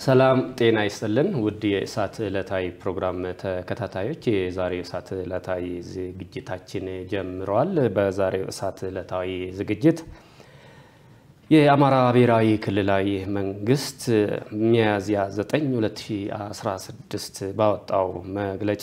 ሰላም ጤና ይስጥልን ውድ የእሳት ዕለታዊ ፕሮግራም ተከታታዮች፣ የዛሬው እሳት ዕለታዊ ዝግጅታችን ጀምረዋል። በዛሬው እሳት ዕለታዊ ዝግጅት የአማራ ብሔራዊ ክልላዊ መንግስት ሚያዝያ 9 2016 ባወጣው መግለጫ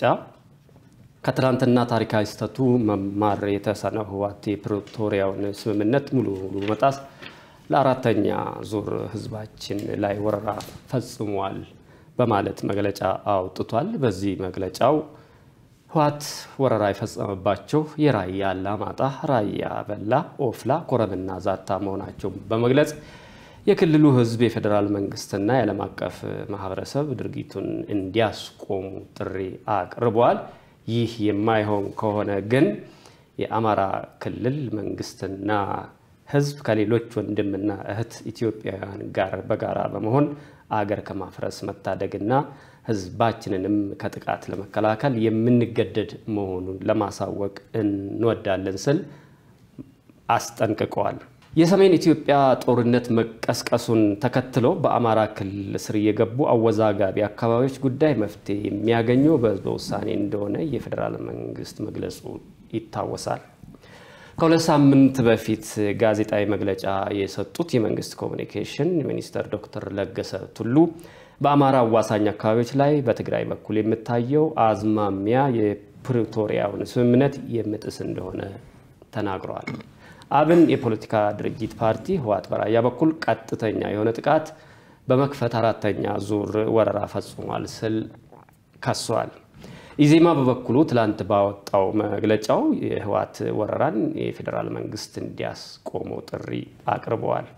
ከትላንትና ታሪካዊ ስህተቱ መማር የተሳነው ህወሓት የፕሪቶሪያውን ስምምነት ሙሉ ሙሉ መጣስ ለአራተኛ ዙር ህዝባችን ላይ ወረራ ፈጽሟል በማለት መግለጫ አውጥቷል። በዚህ መግለጫው ህወሓት ወረራ የፈጸመባቸው የራያ አላማጣ፣ ራያ በላ፣ ኦፍላ፣ ኮረምና ዛታ መሆናቸውን በመግለጽ የክልሉ ህዝብ የፌዴራል መንግስትና የዓለም አቀፍ ማህበረሰብ ድርጊቱን እንዲያስቆሙ ጥሪ አቅርበዋል። ይህ የማይሆን ከሆነ ግን የአማራ ክልል መንግስትና ህዝብ ከሌሎች ወንድምና እህት ኢትዮጵያውያን ጋር በጋራ በመሆን አገር ከማፍረስ መታደግና ህዝባችንንም ከጥቃት ለመከላከል የምንገደድ መሆኑን ለማሳወቅ እንወዳለን ስል አስጠንቅቀዋል። የሰሜን ኢትዮጵያ ጦርነት መቀስቀሱን ተከትሎ በአማራ ክልል ስር የገቡ አወዛጋቢ አካባቢዎች ጉዳይ መፍትሄ የሚያገኘው በህዝበ ውሳኔ እንደሆነ የፌዴራል መንግስት መግለጹ ይታወሳል። ከሁለት ሳምንት በፊት ጋዜጣዊ መግለጫ የሰጡት የመንግስት ኮሚኒኬሽን ሚኒስትር ዶክተር ለገሰ ቱሉ በአማራ አዋሳኝ አካባቢዎች ላይ በትግራይ በኩል የምታየው አዝማሚያ የፕሪቶሪያውን ስምምነት የሚጥስ እንደሆነ ተናግረዋል። አብን የፖለቲካ ድርጅት ፓርቲ ህወሓት በራያ በኩል ቀጥተኛ የሆነ ጥቃት በመክፈት አራተኛ ዙር ወረራ ፈጽሟል ስል ከሷል። ኢዜማ በበኩሉ ትላንት ባወጣው መግለጫው የህወሓት ወረራን የፌዴራል መንግስት እንዲያስቆመው ጥሪ አቅርበዋል።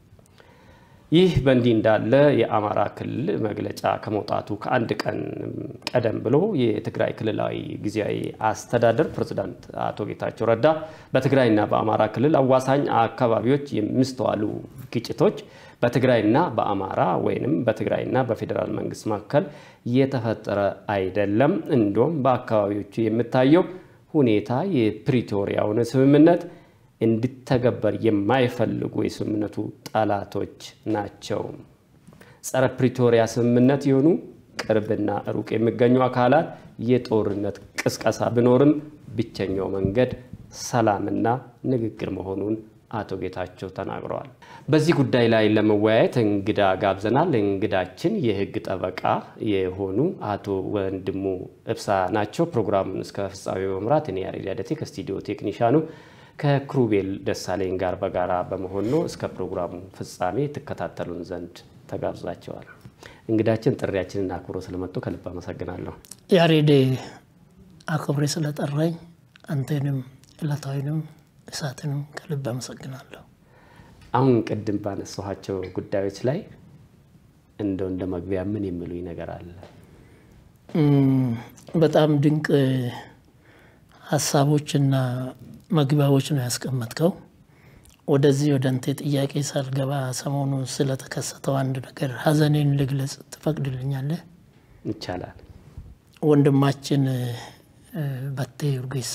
ይህ በእንዲህ እንዳለ የአማራ ክልል መግለጫ ከመውጣቱ ከአንድ ቀን ቀደም ብሎ የትግራይ ክልላዊ ጊዜያዊ አስተዳደር ፕሬዝዳንት አቶ ጌታቸው ረዳ በትግራይና በአማራ ክልል አዋሳኝ አካባቢዎች የሚስተዋሉ ግጭቶች በትግራይና በአማራ ወይንም በትግራይና በፌዴራል መንግስት መካከል የተፈጠረ አይደለም፣ እንዲሁም በአካባቢዎቹ የሚታየው ሁኔታ የፕሪቶሪያውን ስምምነት እንዲተገበር የማይፈልጉ የስምምነቱ ጠላቶች ናቸው። ጸረ ፕሪቶሪያ ስምምነት የሆኑ ቅርብና ሩቅ የሚገኙ አካላት የጦርነት ቅስቀሳ ቢኖርም ብቸኛው መንገድ ሰላምና ንግግር መሆኑን አቶ ጌታቸው ተናግረዋል። በዚህ ጉዳይ ላይ ለመወያየት እንግዳ ጋብዘናል። እንግዳችን የህግ ጠበቃ የሆኑ አቶ ወንድሙ እብሳ ናቸው። ፕሮግራሙን እስከ ፍጻሜ በመምራት እኔ ያሬድ ያደቴ ከስቱዲዮ ቴክኒሻኑ ከክሩቤል ደሳለኝ ጋር በጋራ በመሆን ነው። እስከ ፕሮግራሙ ፍጻሜ ትከታተሉን ዘንድ ተጋብዛቸዋል። እንግዳችን ጥሪያችንን አክብሮ ስለመጡ ከልብ አመሰግናለሁ። ያሬድ አክብሬ ስለጠራኝ አንተንም ዕለታዊንም እሳትንም ከልብ አመሰግናለሁ። አሁን ቅድም ባነሳኋቸው ጉዳዮች ላይ እንደው እንደ መግቢያ ምን የሚሉኝ ነገር አለ? በጣም ድንቅ ሀሳቦችና መግቢያዎች ነው ያስቀመጥከው። ወደዚህ ወደ አንተ ጥያቄ ሳልገባ ሰሞኑ ስለተከሰተው አንድ ነገር ሀዘኔን ልግለጽ ትፈቅድልኛለህ? ይቻላል። ወንድማችን በቴ ኡርጌሳ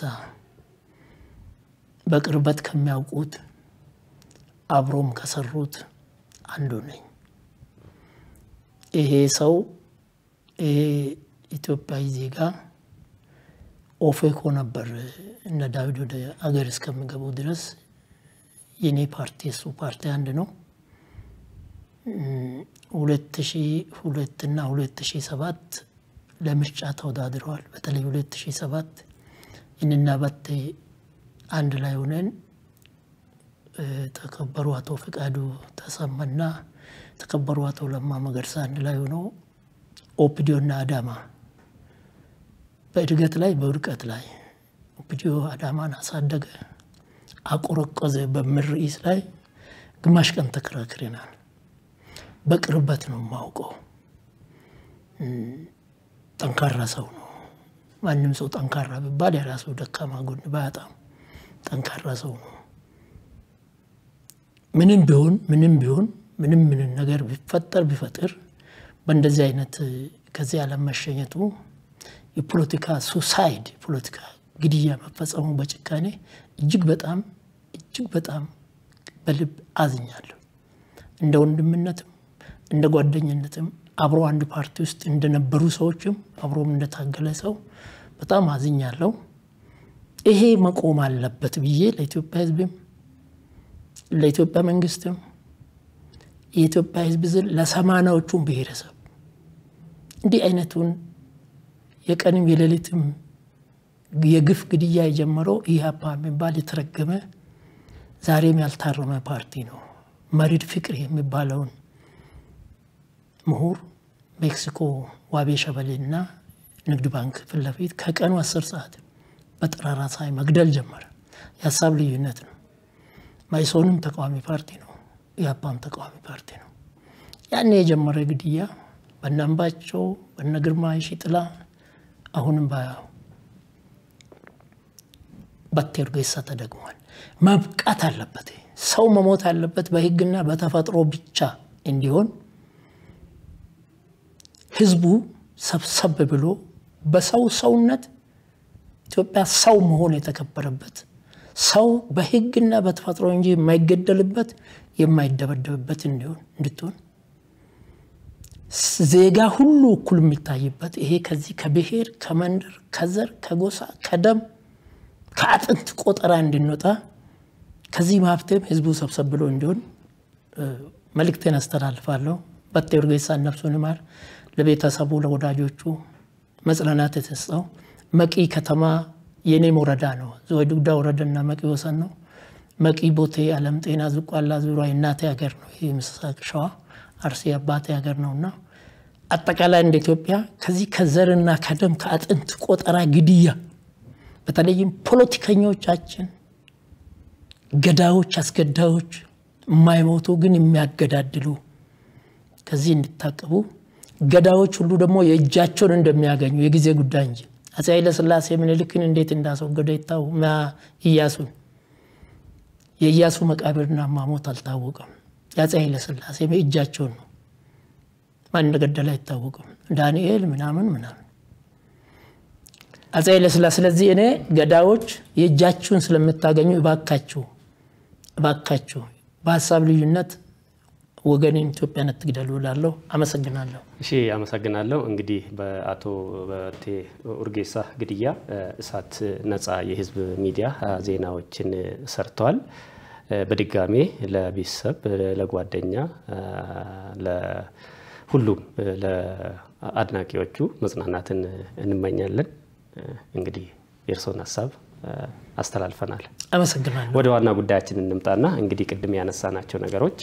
በቅርበት ከሚያውቁት አብሮም ከሰሩት አንዱ ነኝ። ይሄ ሰው ይሄ ኢትዮጵያዊ ዜጋ ኦፌኮ ነበር እነ ዳዊት ወደ አገር እስከሚገቡ ድረስ የኔ ፓርቲ እሱ ፓርቲ አንድ ነው። ሁለት ሺ ሁለት እና ሁለት ሺ ሰባት ለምርጫ ተወዳድረዋል። በተለይ ሁለት ሺ ሰባት እኔና በቴ አንድ ላይ ሆነን ተከበሩ አቶ ፍቃዱ ተሰማና ተከበሩ አቶ ለማ መገርሳ አንድ ላይ ሆነው ኦፒዲዮና አዳማ በእድገት ላይ በውድቀት ላይ ኦፒዲዮ አዳማን አሳደገ፣ አቆረቆዘ በሚል ርዕስ ላይ ግማሽ ቀን ተከራክረናል። በቅርበት ነው የማውቀው። ጠንካራ ሰው ነው። ማንም ሰው ጠንካራ ቢባል የራሱ ደካማ ጎን ባያጣም ጠንካራ ሰው ነው። ምንም ቢሆን ምንም ቢሆን ምንም ምንም ነገር ቢፈጠር ቢፈጥር በእንደዚህ አይነት ከዚህ ዓለም መሸኘቱ የፖለቲካ ሱሳይድ የፖለቲካ ግድያ መፈጸሙ በጭካኔ እጅግ በጣም እጅግ በጣም በልብ አዝኛለሁ። እንደ ወንድምነትም እንደ ጓደኝነትም አብሮ አንድ ፓርቲ ውስጥ እንደነበሩ ሰዎችም አብሮም እንደታገለ ሰው በጣም አዝኛለሁ። ይሄ መቆም አለበት ብዬ ለኢትዮጵያ ሕዝብም ለኢትዮጵያ መንግስትም የኢትዮጵያ ሕዝብ ዝል ለሰማናዎቹም ብሔረሰብ እንዲህ አይነቱን የቀንም የሌሊትም የግፍ ግድያ የጀመረው ኢህአፓ የሚባል የተረገመ ዛሬም ያልታረመ ፓርቲ ነው። መሪድ ፍቅር የሚባለውን ምሁር ሜክሲኮ ዋቤ ሸበሌና ንግድ ባንክ ፊት ለፊት ከቀኑ አስር ሰዓት በጠራራ ፀሐይ መግደል ጀመረ። የሀሳብ ልዩነት ነው። ማይሶንም ተቃዋሚ ፓርቲ ነው። ኢህአፓም ተቃዋሚ ፓርቲ ነው። ያኔ የጀመረ ግድያ በነ አምባቸው በነ ግርማ ሽጥላ አሁንም ባቴ ኡርጌሳ ተደግሟል። መብቃት አለበት። ሰው መሞት አለበት በህግና በተፈጥሮ ብቻ እንዲሆን ህዝቡ ሰብሰብ ብሎ በሰው ሰውነት ኢትዮጵያ ሰው መሆን የተከበረበት ሰው በህግና በተፈጥሮ እንጂ የማይገደልበት የማይደበደብበት እንዲሆን እንድትሆን ዜጋ ሁሉ እኩል የሚታይበት ይሄ ከዚህ ከብሔር ከመንደር ከዘር ከጎሳ ከደም ከአጥንት ቆጠራ እንድንወጣ ከዚህ ማብተም ህዝቡ ሰብሰብ ብሎ እንዲሆን መልእክቴን አስተላልፋለሁ። ባቴ ኡርጌሳ ነፍሱን ይማር። ለቤተሰቡ ለወዳጆቹ መጽናናት የተሰጠው መቂ ከተማ የኔም ወረዳ ነው። ዝዋይ ዱጉዳ ወረዳና መቂ ወሰን ነው። መቂ ቦቴ፣ አለም ጤና፣ ዝቋላ ዙሪያ የእናቴ ሀገር ነው። ይህ ምስራቅ ሸዋ አርሲ አባቴ ሀገር ነውና አጠቃላይ እንደ ኢትዮጵያ ከዚህ ከዘርና ከደም ከአጥንት ቆጠራ ግድያ በተለይም ፖለቲከኞቻችን ገዳዮች፣ አስገዳዮች የማይሞቱ ግን የሚያገዳድሉ ከዚህ እንዲታቀቡ ገዳዮች ሁሉ ደግሞ የእጃቸውን እንደሚያገኙ የጊዜ ጉዳይ እንጂ አፄ ኃይለሥላሴ ምኒልክን እንዴት እንዳስወገደ ይታው እያሱን የእያሱ መቃብርና ማሞት አልታወቀም። የአፄ ኃይለሥላሴ እጃቸውን ነው። ማን እንደገደለ አይታወቅም። ዳንኤል ምናምን ምናምን አፄ ኃይለሥላሴ። ስለዚህ እኔ ገዳዮች የእጃችሁን ስለምታገኙ እባካችሁ እባካችሁ በሀሳብ ልዩነት ወገኔን ኢትዮጵያን አትግደሉ እላለሁ። አመሰግናለሁ። እሺ፣ አመሰግናለሁ። እንግዲህ በአቶ ባቴ ኡርጌሳ ግድያ እሳት ነጻ የህዝብ ሚዲያ ዜናዎችን ሰርተዋል። በድጋሜ ለቤተሰብ፣ ለጓደኛ፣ ለሁሉም ለአድናቂዎቹ መጽናናትን እንመኛለን። እንግዲህ የእርስዎን ሀሳብ አስተላልፈናል። አመሰግናለሁ። ወደ ዋና ጉዳያችን እንምጣና እንግዲህ ቅድም ያነሳናቸው ነገሮች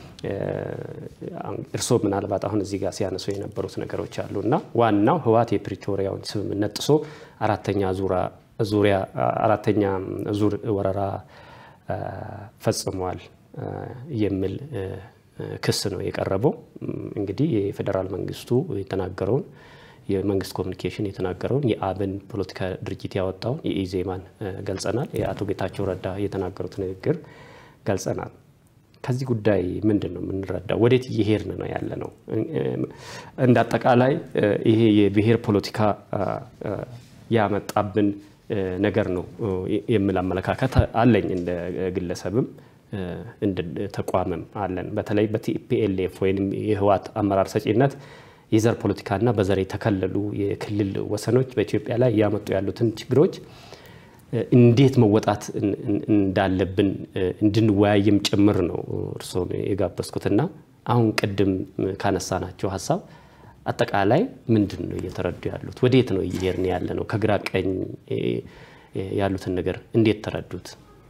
እርስዎ ምናልባት አሁን እዚህ ጋር ሲያነሱ የነበሩት ነገሮች አሉ እና ዋናው ህወሓት የፕሪቶሪያውን ስምምነት ጥሶ አራተኛ ዙሪያ አራተኛ ዙር ወረራ ፈጽሟል የሚል ክስ ነው የቀረበው። እንግዲህ የፌዴራል መንግስቱ የተናገረውን የመንግስት ኮሚኒኬሽን የተናገረውን የአብን ፖለቲካ ድርጅት ያወጣውን የኢዜማን ገልጸናል። የአቶ ጌታቸው ረዳ የተናገሩት ንግግር ገልጸናል። ከዚህ ጉዳይ ምንድን ነው የምንረዳው? ወዴት እየሄድን ነው ያለ ነው? እንደ አጠቃላይ ይሄ የብሔር ፖለቲካ ያመጣብን ነገር ነው የሚል አመለካከት አለኝ። እንደ ግለሰብም እንደ ተቋምም አለን። በተለይ በቲፒኤልኤፍ ወይም የህወሓት አመራር ሰጪነት የዘር ፖለቲካና በዘር የተከለሉ የክልል ወሰኖች በኢትዮጵያ ላይ እያመጡ ያሉትን ችግሮች እንዴት መወጣት እንዳለብን እንድንወያይም ጭምር ነው እርስዎን የጋበዝኩትና አሁን ቅድም ካነሳናቸው ሀሳብ አጠቃላይ ምንድን ነው እየተረዱ ያሉት? ወዴት ነው እየሄድን ያለ ነው? ከግራ ቀኝ ያሉትን ነገር እንዴት ተረዱት?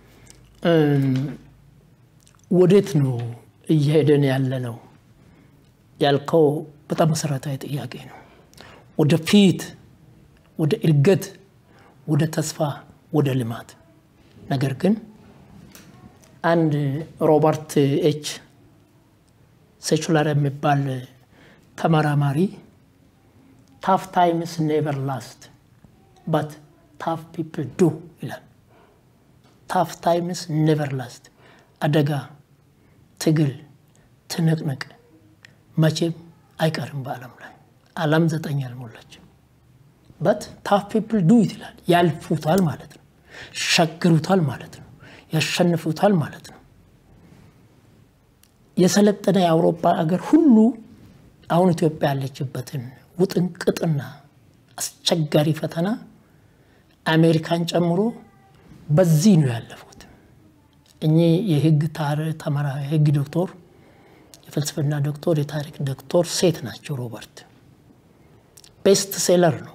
ወዴት ነው እየሄደን ያለ ነው ያልከው በጣም መሰረታዊ ጥያቄ ነው። ወደፊት፣ ወደ እድገት፣ ወደ ተስፋ፣ ወደ ልማት። ነገር ግን አንድ ሮበርት ኤች ሴቹላር የሚባል ተመራማሪ ታፍ ታይምስ ኔቨር ላስት ባት ታፍ ፒፕል ዱ ይላል። ታፍ ታይምስ ኔቨር ላስት፣ አደጋ፣ ትግል፣ ትንቅንቅ መቼም አይቀርም በዓለም ላይ ዓለም ዘጠኝ አልሞላችም። በት ታፍ ፒፕል ዱ ይላል። ያልፉታል ማለት ነው። ይሻገሩታል ማለት ነው። ያሸንፉታል ማለት ነው። የሰለጠነ የአውሮፓ ሀገር ሁሉ አሁን ኢትዮጵያ ያለችበትን ውጥንቅጥና አስቸጋሪ ፈተና አሜሪካን ጨምሮ በዚህ ነው ያለፉት። እኚህ የህግ ተመራ የህግ ዶክተር፣ የፍልስፍና ዶክተር፣ የታሪክ ዶክተር ሴት ናቸው። ሮበርት ቤስት ሴለር ነው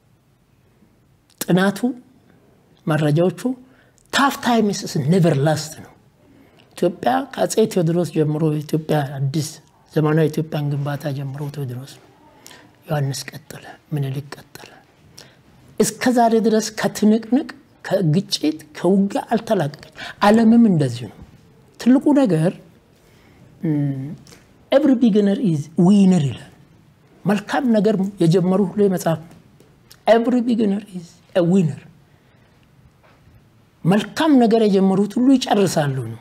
ጥናቱ፣ መረጃዎቹ ታፍ ታይምስ ኔቨር ላስት ነው። ኢትዮጵያ ከአፄ ቴዎድሮስ ጀምሮ ኢትዮጵያ አዲስ ዘመናዊ ኢትዮጵያን ግንባታ ጀምሮ ቴዎድሮስ ነው። ዮሐንስ ቀጠለ፣ ምኒልክ ቀጠለ። እስከ ዛሬ ድረስ ከትንቅንቅ ከግጭት ከውጊያ አልተላቀቀች። ዓለምም እንደዚሁ ነው። ትልቁ ነገር ኤቭሪ ቢግነር ኢዝ ዊነር ይላል። መልካም ነገር የጀመሩ ሁሉ መጽሐፍ ነው። ኤቭሪ ቢግነር ኢዝ ዊነር። መልካም ነገር የጀመሩት ሁሉ ይጨርሳሉ ነው።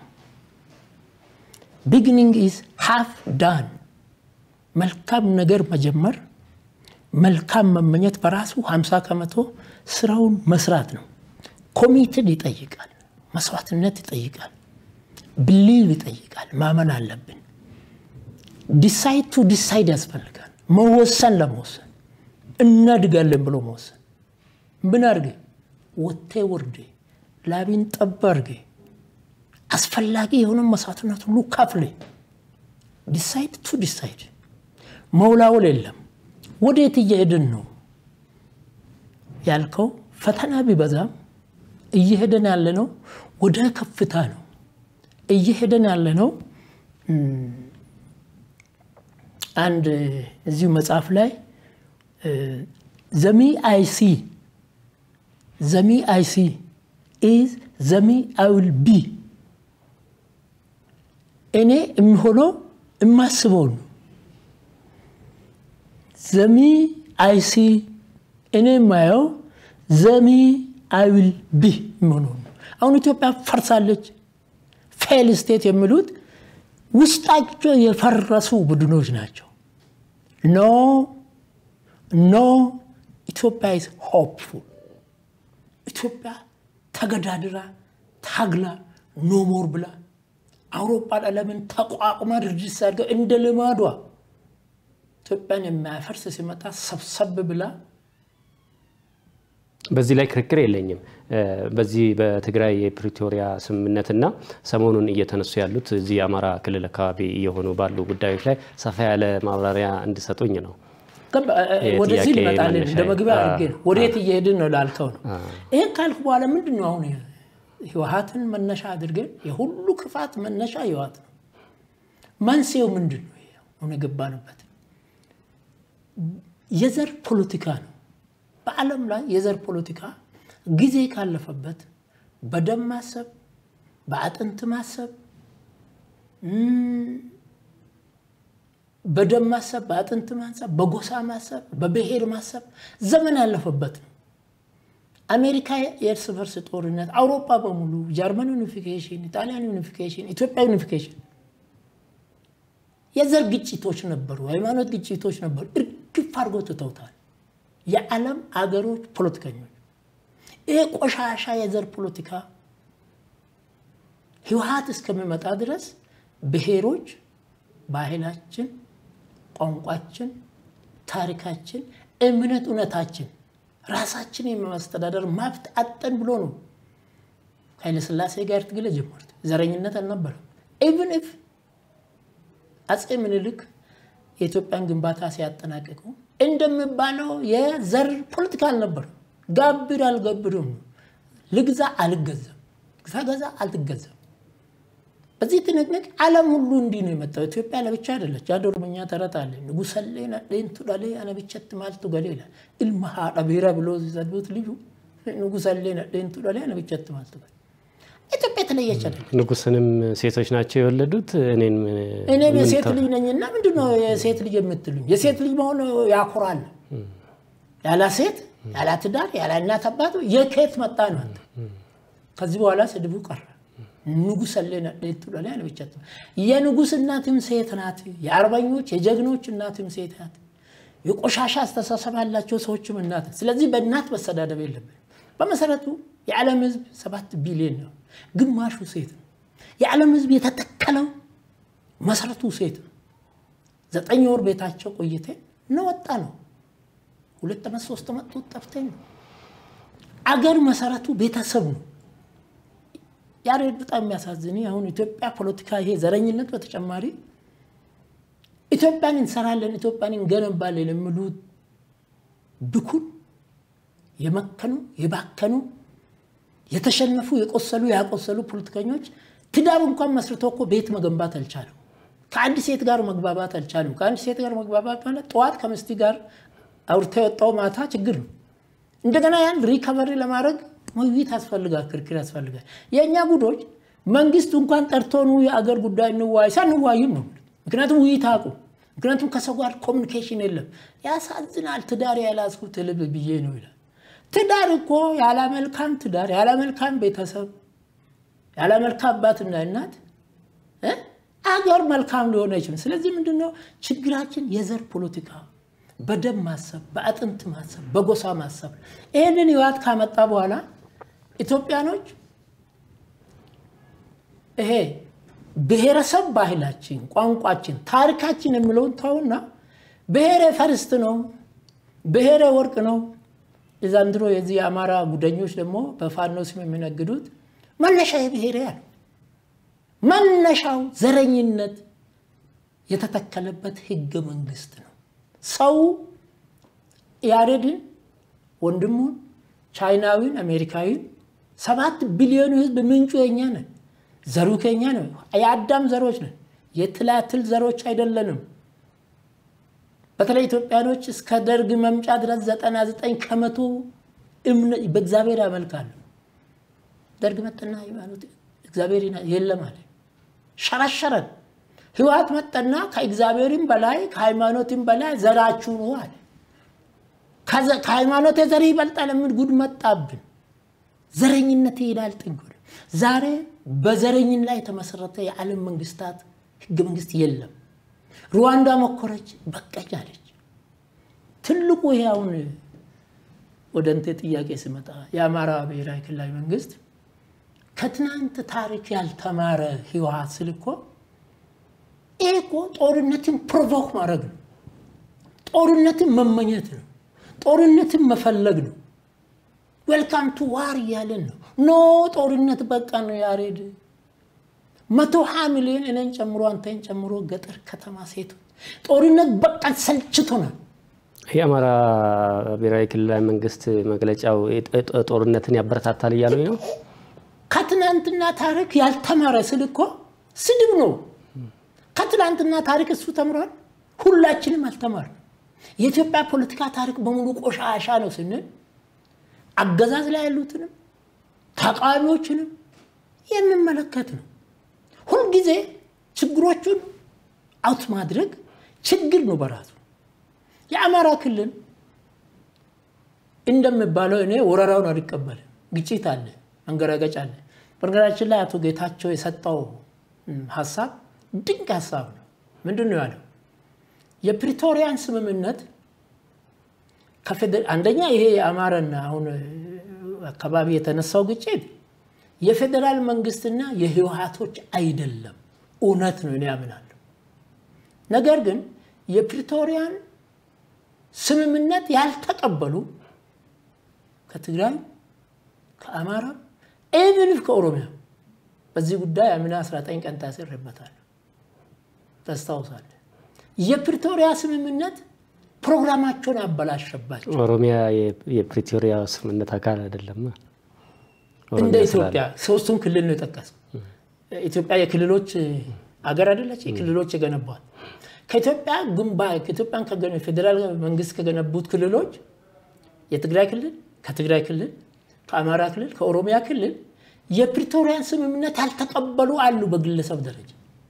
ቢግኒንግ ኢዝ ሃፍ ዳን። መልካም ነገር መጀመር መልካም መመኘት በራሱ 50 ከመቶ ስራውን መስራት ነው። ኮሚትድ ይጠይቃል፣ መስዋዕትነት ይጠይቃል፣ ብሊቭ ይጠይቃል። ማመን አለብን። ዲሳይድ ቱ ዲሳይድ ያስፈልጋል። መወሰን ለመወሰን እናድጋለን ብሎ መወሰን ምን አድርጌ ወቴ ወርዴ ላቢን ጠብ አድርጌ አስፈላጊ የሆነ መስዋዕትነት ሁሉ ከፍሌ ዲሳይድ ቱ ዲሳይድ መውላወል የለም። ወዴት እየሄድን ነው ያልከው ፈተና ቢበዛም እየሄደን ያለ ነው ወደ ከፍታ ነው እየሄደን ያለ ነው። አንድ እዚሁ መጽሐፍ ላይ ዘሚ አይሲ ዘሚ አይሲ ኢዝ ዘሚ አይውል ቢ እኔ የሚሆነው የማስበው ነው። ዘሚ አይሲ እኔ የማየው ዘሚ አይዊል ቢ የሚሆነው ነው። አሁን ኢትዮጵያ ፈርሳለች። ፌል ስቴት የሚሉት ውስጣቸው የፈረሱ ቡድኖች ናቸው። ኖ ኖ ኢትዮጵያ ኢዝ ሆፕፉል። ኢትዮጵያ ተገዳድራ ታግላ ኖሞር ብላ አውሮፓን ዓለምን ተቋቁማ ድርጅት ሳድገው እንደ ልማዷ ኢትዮጵያን የሚያፈርስ ሲመጣ ሰብሰብ ብላ በዚህ ላይ ክርክር የለኝም። በዚህ በትግራይ የፕሪቶሪያ ስምምነትና ሰሞኑን እየተነሱ ያሉት እዚህ የአማራ ክልል አካባቢ እየሆኑ ባሉ ጉዳዮች ላይ ሰፋ ያለ ማብራሪያ እንዲሰጡኝ ነው። ወደዚህ ልመጣልን እንደ መግቢያ አድርጌ ነው። ወዴት እየሄድን ነው ላልከው ነው። ይህን ካልኩ በኋላ ምንድን ነው አሁን ህወሀትን መነሻ አድርገን የሁሉ ክፋት መነሻ ህወሀት ነው። መንስኤው ምንድን ነው? አሁን የገባንበት የዘር ፖለቲካ ነው። በዓለም ላይ የዘር ፖለቲካ ጊዜ ካለፈበት በደም ማሰብ፣ በአጥንት ማሰብ፣ በደም ማሰብ፣ በአጥንት ማሰብ፣ በጎሳ ማሰብ፣ በብሔር ማሰብ ዘመን ያለፈበት ነው። አሜሪካ የእርስ በርስ ጦርነት፣ አውሮፓ በሙሉ ጀርመን ዩኒፊኬሽን፣ ጣሊያን ዩኒፊኬሽን፣ ኢትዮጵያ ዩኒፊኬሽን የዘር ግጭቶች ነበሩ፣ ሃይማኖት ግጭቶች ነበሩ። እርግፍ አድርጎ ትተውታል። የዓለም አገሮች ፖለቲከኞች ይሄ ቆሻሻ የዘር ፖለቲካ ህወሀት እስከሚመጣ ድረስ ብሔሮች ባህላችን፣ ቋንቋችን፣ ታሪካችን፣ እምነት፣ እውነታችን ራሳችን የማስተዳደር መብት አጠን ብሎ ነው ኃይለሥላሴ ጋር ትግል ጀመሩት። ዘረኝነት አልነበረም። ኢቭን ኢፍ አፄ ምኒልክ የኢትዮጵያን ግንባታ ሲያጠናቅቁ እንደሚባለው የዘር ፖለቲካ አልነበረም። ጋብር አልገብርም ነው። ልግዛ አልገዛም፣ ግዛ ገዛ አልትገዛም። በዚህ ትንቅንቅ ዓለም ሁሉ እንዲህ ነው የመጣው። ኢትዮጵያ ለብቻ አይደለች። አንድ ኦሮምኛ ተረት አለ። ንጉሰሌ ነዴንቱ ዳሌ አነብቸት ማልቱ ገሌ ይላል። ኢልማ ሀዳ ብሔራ ብሎ ሲሰድቡት ልዩ ንጉሰሌ ነዴንቱ ዳሌ አነብቸት ማልቱ ገሌ ኢትዮጵያ የተለየች አይደለች። ንጉስንም ሴቶች ናቸው የወለዱት። እኔም እኔም የሴት ልጅ ነኝና ምንድን ነው የሴት ልጅ የምትሉኝ? የሴት ልጅ መሆን ያኮራል። ያለ ሴት ያለ ትዳር ያለ እናት አባት የከየት መጣ ነው አንተ? ከዚህ በኋላ ስድቡ ቀረ። ንጉስ አለና ዴቱ ላይ አለብቻት የንጉስ እናትም ሴት ናት። የአርበኞች የጀግኖች እናትም ሴት ናት። የቆሻሻ አስተሳሰብ ያላቸው ሰዎችም እናት። ስለዚህ በእናት መሰዳደብ የለብን። በመሰረቱ የዓለም ህዝብ ሰባት ቢሊዮን ነው። ግማሹ ሴት ነው። የዓለም ህዝብ የተተከለው መሰረቱ ሴት ነው። ዘጠኝ ወር ቤታቸው ቆይቴ እንወጣ ነው። ሁለት ዓመት ሶስት ዓመት ጠፍተኝ ነው። አገር መሰረቱ ቤተሰብ ነው። ያሬድ በጣም የሚያሳዝን አሁን ኢትዮጵያ ፖለቲካ ይሄ ዘረኝነት በተጨማሪ ኢትዮጵያን እንሰራለን ኢትዮጵያን እንገነባለን የሚሉት ብኩን የመከኑ የባከኑ የተሸነፉ የቆሰሉ ያቆሰሉ ፖለቲከኞች ትዳር እንኳን መስርቶ እኮ ቤት መገንባት አልቻለም። ከአንድ ሴት ጋር መግባባት አልቻለም። ከአንድ ሴት ጋር መግባባት ማለት ጠዋት ከምስቲ ጋር አውርታ የወጣው ማታ ችግር ነው። እንደገና ያን ሪከቨሪ ለማድረግ ውይይት ያስፈልጋል፣ ክርክር ያስፈልጋል። የእኛ ጉዶች መንግስት እንኳን ጠርቶኑ የአገር ጉዳይ እንዋይ ሳንዋይም ነው። ምክንያቱም ውይይት አቁ ምክንያቱም ከሰው ጋር ኮሚኒኬሽን የለም። ያሳዝናል። ትዳር ያላዝኩት ልብ ብዬ ነው ይላል። ትዳር እኮ ያለ መልካም ትዳር ያለ መልካም ቤተሰብ ያለ መልካም አባትና እናት አገር መልካም ሊሆን አይችልም። ስለዚህ ምንድነው ችግራችን? የዘር ፖለቲካ በደም ማሰብ፣ በአጥንት ማሰብ፣ በጎሳ ማሰብ። ይህንን ህወሓት ካመጣ በኋላ ኢትዮጵያኖች ይሄ ብሔረሰብ ባህላችን፣ ቋንቋችን፣ ታሪካችን የሚለውን ተውና ብሔሬ ፈርስት ነው፣ ብሔሬ ወርቅ ነው። የዛንድሮ የዚህ የአማራ ጉደኞች ደግሞ በፋኖ ስም የሚነግዱት መነሻ የብሔሬ ያለ መነሻው ዘረኝነት የተተከለበት ህገ መንግስት ነው። ሰው ያሬድን ወንድሙን ቻይናዊን አሜሪካዊን ሰባት ቢሊዮን ህዝብ ምንጩ የኛ ነን፣ ዘሩ ከኛ ነው። የአዳም ዘሮች ነን፣ የትላትል ዘሮች አይደለንም። በተለይ ኢትዮጵያኖች እስከ ደርግ መምጫ ድረስ ዘጠና ዘጠኝ ከመቶ በእግዚአብሔር ያመልካሉ። ደርግ መጠና ሃይማኖት እግዚአብሔር የለም አለ፣ ሸረሸረን። ህወሓት መጠና ከእግዚአብሔርም በላይ ከሃይማኖትም በላይ ዘራችሁ ነው አለ። ከሃይማኖት ዘር ይበልጣል የምን ጉድ መጣብን። ዘረኝነት ይሄዳል ጥግ። ዛሬ በዘረኝን ላይ የተመሰረተ የዓለም መንግስታት ህገ መንግስት የለም። ሩዋንዳ መኮረች፣ በቀኝ አለች። ትልቁ ይሄ አሁን ወደ እንቴ ጥያቄ ስመጣ የአማራ ብሔራዊ ክልላዊ መንግስት ከትናንት ታሪክ ያልተማረ ህወሓት ስል እኮ ይህ እኮ ጦርነትን ፕሮቮክ ማድረግ ነው። ጦርነትን መመኘት ነው። ጦርነትን መፈለግ ነው። ዌልካም ቱ ዋር እያለን ነው። ኖ ጦርነት በቃ ነው። ያሬድ መቶ ሀያ ሚሊዮን እኔን ጨምሮ አንተን ጨምሮ ገጠር ከተማ ሴቶች ጦርነት በቃ ሰልችቶናል። የአማራ ብሔራዊ ክልላዊ መንግስት መግለጫው ጦርነትን ያበረታታል እያሉኝ ነው። ከትናንትና ታሪክ ያልተማረ ስል እኮ ስድብ ነው። ከትናንትና ታሪክ እሱ ተምሯል፣ ሁላችንም አልተማርንም። የኢትዮጵያ ፖለቲካ ታሪክ በሙሉ ቆሻሻ ነው ስንል አገዛዝ ላይ ያሉትንም ተቃዋሚዎችንም የሚመለከት ነው። ሁልጊዜ ችግሮቹን አውት ማድረግ ችግር ነው በራሱ። የአማራ ክልል እንደሚባለው እኔ ወረራውን አልቀበልም። ግጭት አለ፣ መንገራገጭ አለ። በነገራችን ላይ አቶ ጌታቸው የሰጠው ሀሳብ ድንቅ ሀሳብ ነው። ምንድን ነው ያለው? የፕሪቶሪያን ስምምነት አንደኛ ይሄ የአማራና አሁን አካባቢ የተነሳው ግጭት የፌዴራል መንግስትና የህወሓቶች አይደለም፣ እውነት ነው፣ እኔ ያምናለሁ። ነገር ግን የፕሪቶሪያን ስምምነት ያልተቀበሉ ከትግራይ ከአማራ ኢቭን ከኦሮሚያ በዚህ ጉዳይ አምና 19 ቀን ታስሬበታል። ታስታውሳለህ? የፕሪቶሪያ ስምምነት ፕሮግራማቸውን አበላሸባቸው። ኦሮሚያ የፕሪቶሪያ ስምምነት አካል አይደለም። እንደ ኢትዮጵያ ሶስቱም ክልል ነው የጠቀሰው። ኢትዮጵያ የክልሎች አገር አይደለች? የክልሎች የገነቧት ከኢትዮጵያ ግንባ ከኢትዮጵያን ፌዴራል መንግስት ከገነቡት ክልሎች የትግራይ ክልል ከትግራይ ክልል ከአማራ ክልል ከኦሮሚያ ክልል የፕሪቶሪያን ስምምነት ያልተቀበሉ አሉ። በግለሰብ ደረጃ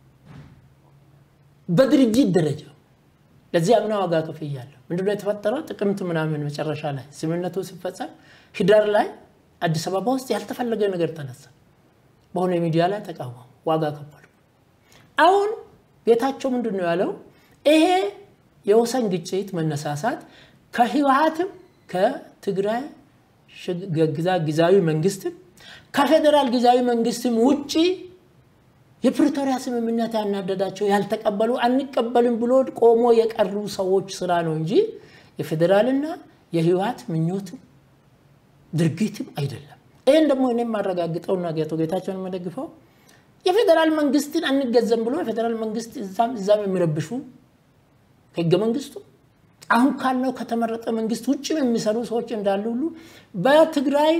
በድርጅት ደረጃ ለዚህ አምና ዋጋ ከፍያለሁ። ምንድነው የተፈጠረው? ጥቅምት ምናምን መጨረሻ ላይ ስምምነቱ ሲፈጸም ህዳር ላይ አዲስ አበባ ውስጥ ያልተፈለገ ነገር ተነሳ። በሆነ ሚዲያ ላይ ተቃወሙ፣ ዋጋ ከፈሉ። አሁን ቤታቸው ምንድን ነው ያለው? ይሄ የወሰን ግጭት መነሳሳት ከህወሓትም ከትግራይ ጊዜያዊ መንግስትም ከፌዴራል ጊዜያዊ መንግስትም ውጭ የፕሪቶሪያ ስምምነት ያናደዳቸው ያልተቀበሉ አንቀበልም ብሎ ቆሞ የቀሩ ሰዎች ስራ ነው እንጂ የፌዴራልና የህወሓት ምኞትም ድርጊትም አይደለም። ይህን ደግሞ እኔ የማረጋግጠውና ጌቶ ጌታቸውን የምደግፈው የፌዴራል መንግስትን አንገዘም ብሎ የፌዴራል መንግስት እዛም እዛም የሚረብሹ ህገ መንግስቱ አሁን ካለው ከተመረጠ መንግስት ውጭም የሚሰሩ ሰዎች እንዳሉ ሁሉ በትግራይ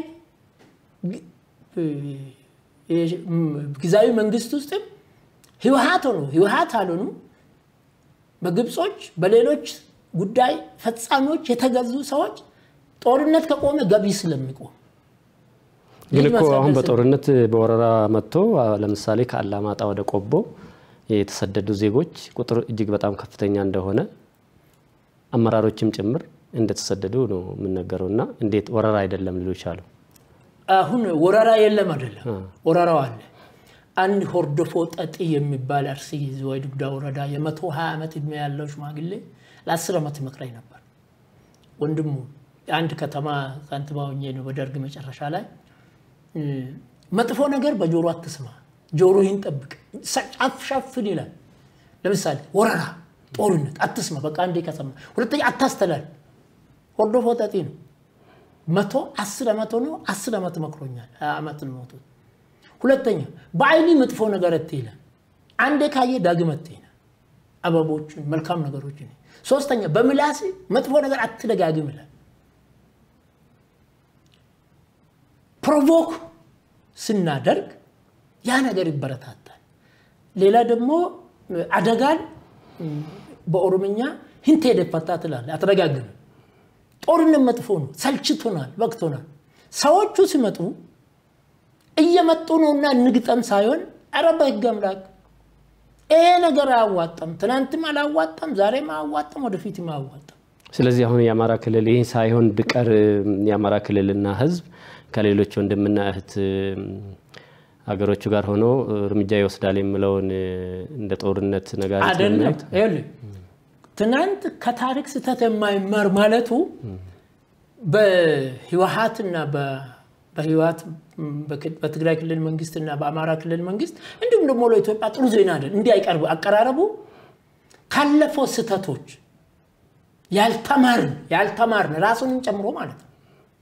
ጊዜያዊ መንግስት ውስጥም ህወሓት ሆኑ ህወሓት አልሆኑ በግብጾች በሌሎች ጉዳይ ፈጻሚዎች የተገዙ ሰዎች ጦርነት ከቆመ ገቢ ስለሚቆም ግን እኮ አሁን በጦርነት በወረራ መጥቶ ለምሳሌ ከአላማጣ ወደ ቆቦ የተሰደዱ ዜጎች ቁጥር እጅግ በጣም ከፍተኛ እንደሆነ አመራሮችም ጭምር እንደተሰደዱ ነው የምነገረው። እና እንዴት ወረራ አይደለም ሊሉ ቻሉ? አሁን ወረራ የለም አይደለም፣ ወረራው አለ። አንድ ሆርዶፎ ጠጢ የሚባል አርሲ ወይ ዱጉዳ ወረዳ የመቶ ሀያ ዓመት እድሜ ያለው ሽማግሌ ለአስር ዓመት ይመክረኝ ነበር። ወንድሙ የአንድ ከተማ ከንቲባ ሆኜ ነው በደርግ መጨረሻ ላይ መጥፎ ነገር በጆሮ አትስማ፣ ጆሮህን ጠብቅ፣ ጫፍ ሻፍን ይላል። ለምሳሌ ወረራ፣ ጦርነት አትስማ፣ በቃ አንዴ ከሰማ። ሁለተኛ አታስተላል። ሆርዶፎ ጠጢ ነው። መቶ አስር ዓመት ሆኖ አስር ዓመት መክሮኛል። ሀያ ዓመት ነው ሞቱት። ሁለተኛ በአይኒ መጥፎ ነገር አትይላል። አንዴ ካየ ዳግም አትይላል። አበቦችን መልካም ነገሮችን። ሶስተኛ በምላስ መጥፎ ነገር አትደጋግም ይላል። ፕሮቮክ ስናደርግ ያ ነገር ይበረታታል። ሌላ ደግሞ አደጋን በኦሮምኛ ህንቴ ደፈታ ትላለህ፣ አትደጋግም። ጦርነት መጥፎ ነው፣ ሰልችቶናል፣ በቅቶናል። ሰዎቹ ሲመጡ እየመጡ ነውና እንግጠም ሳይሆን ኧረ በህግ አምላክ ይሄ ነገር አያዋጣም፣ ትናንትም አላዋጣም፣ ዛሬም አያዋጣም፣ ወደፊትም አያዋጣም። ስለዚህ አሁን የአማራ ክልል ይህ ሳይሆን ብቀር የአማራ ክልልና ህዝብ ከሌሎች ወንድምና እህት ሀገሮቹ ጋር ሆኖ እርምጃ ይወስዳል የምለውን እንደ ጦርነት ነጋሪት አይደለም። ይኸውልህ ትናንት ከታሪክ ስህተት የማይማር ማለቱ በህወሓትና በህወሓት በትግራይ ክልል መንግስትና በአማራ ክልል መንግስት እንዲሁም ደግሞ ለኢትዮጵያ ጥሩ ዜና አይደል። እንዲህ አይቀርቡ አቀራረቡ ካለፈው ስህተቶች ያልተማርን ያልተማርን ራሱንም ጨምሮ ማለት ነው።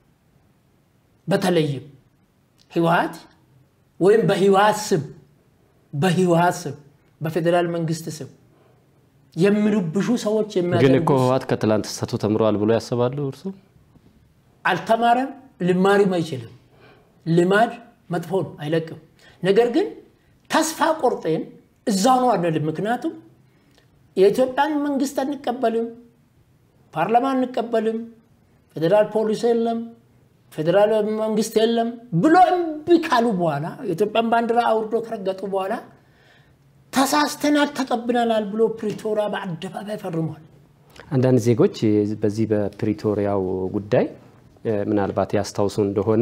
በተለይም ህወሓት ወይም በህወሓት ስም በህወሓት ስም በፌዴራል መንግስት ስም የሚረብሹ ሰዎች ግን የሚያደርጉ እኮ ህወሓት ከትላንት ስህተቱ ተምረዋል ብሎ ያስባሉ እርሱ? አልተማረም፣ ልማሪም አይችልም። ልማድ መጥፎ ነው፣ አይለቅም። ነገር ግን ተስፋ ቆርጤን እዛው ነው አንልም። ምክንያቱም የኢትዮጵያን መንግስት አንቀበልም፣ ፓርላማ አንቀበልም፣ ፌዴራል ፖሊስ የለም፣ ፌዴራል መንግስት የለም ብሎ እምቢ ካሉ በኋላ የኢትዮጵያን ባንዲራ አውርዶ ከረገጡ በኋላ ተሳስተናል፣ ተቀብለናል ብሎ ፕሪቶሪያ በአደባባይ ፈርሟል። አንዳንድ ዜጎች በዚህ በፕሪቶሪያው ጉዳይ ምናልባት ያስታውሱ እንደሆነ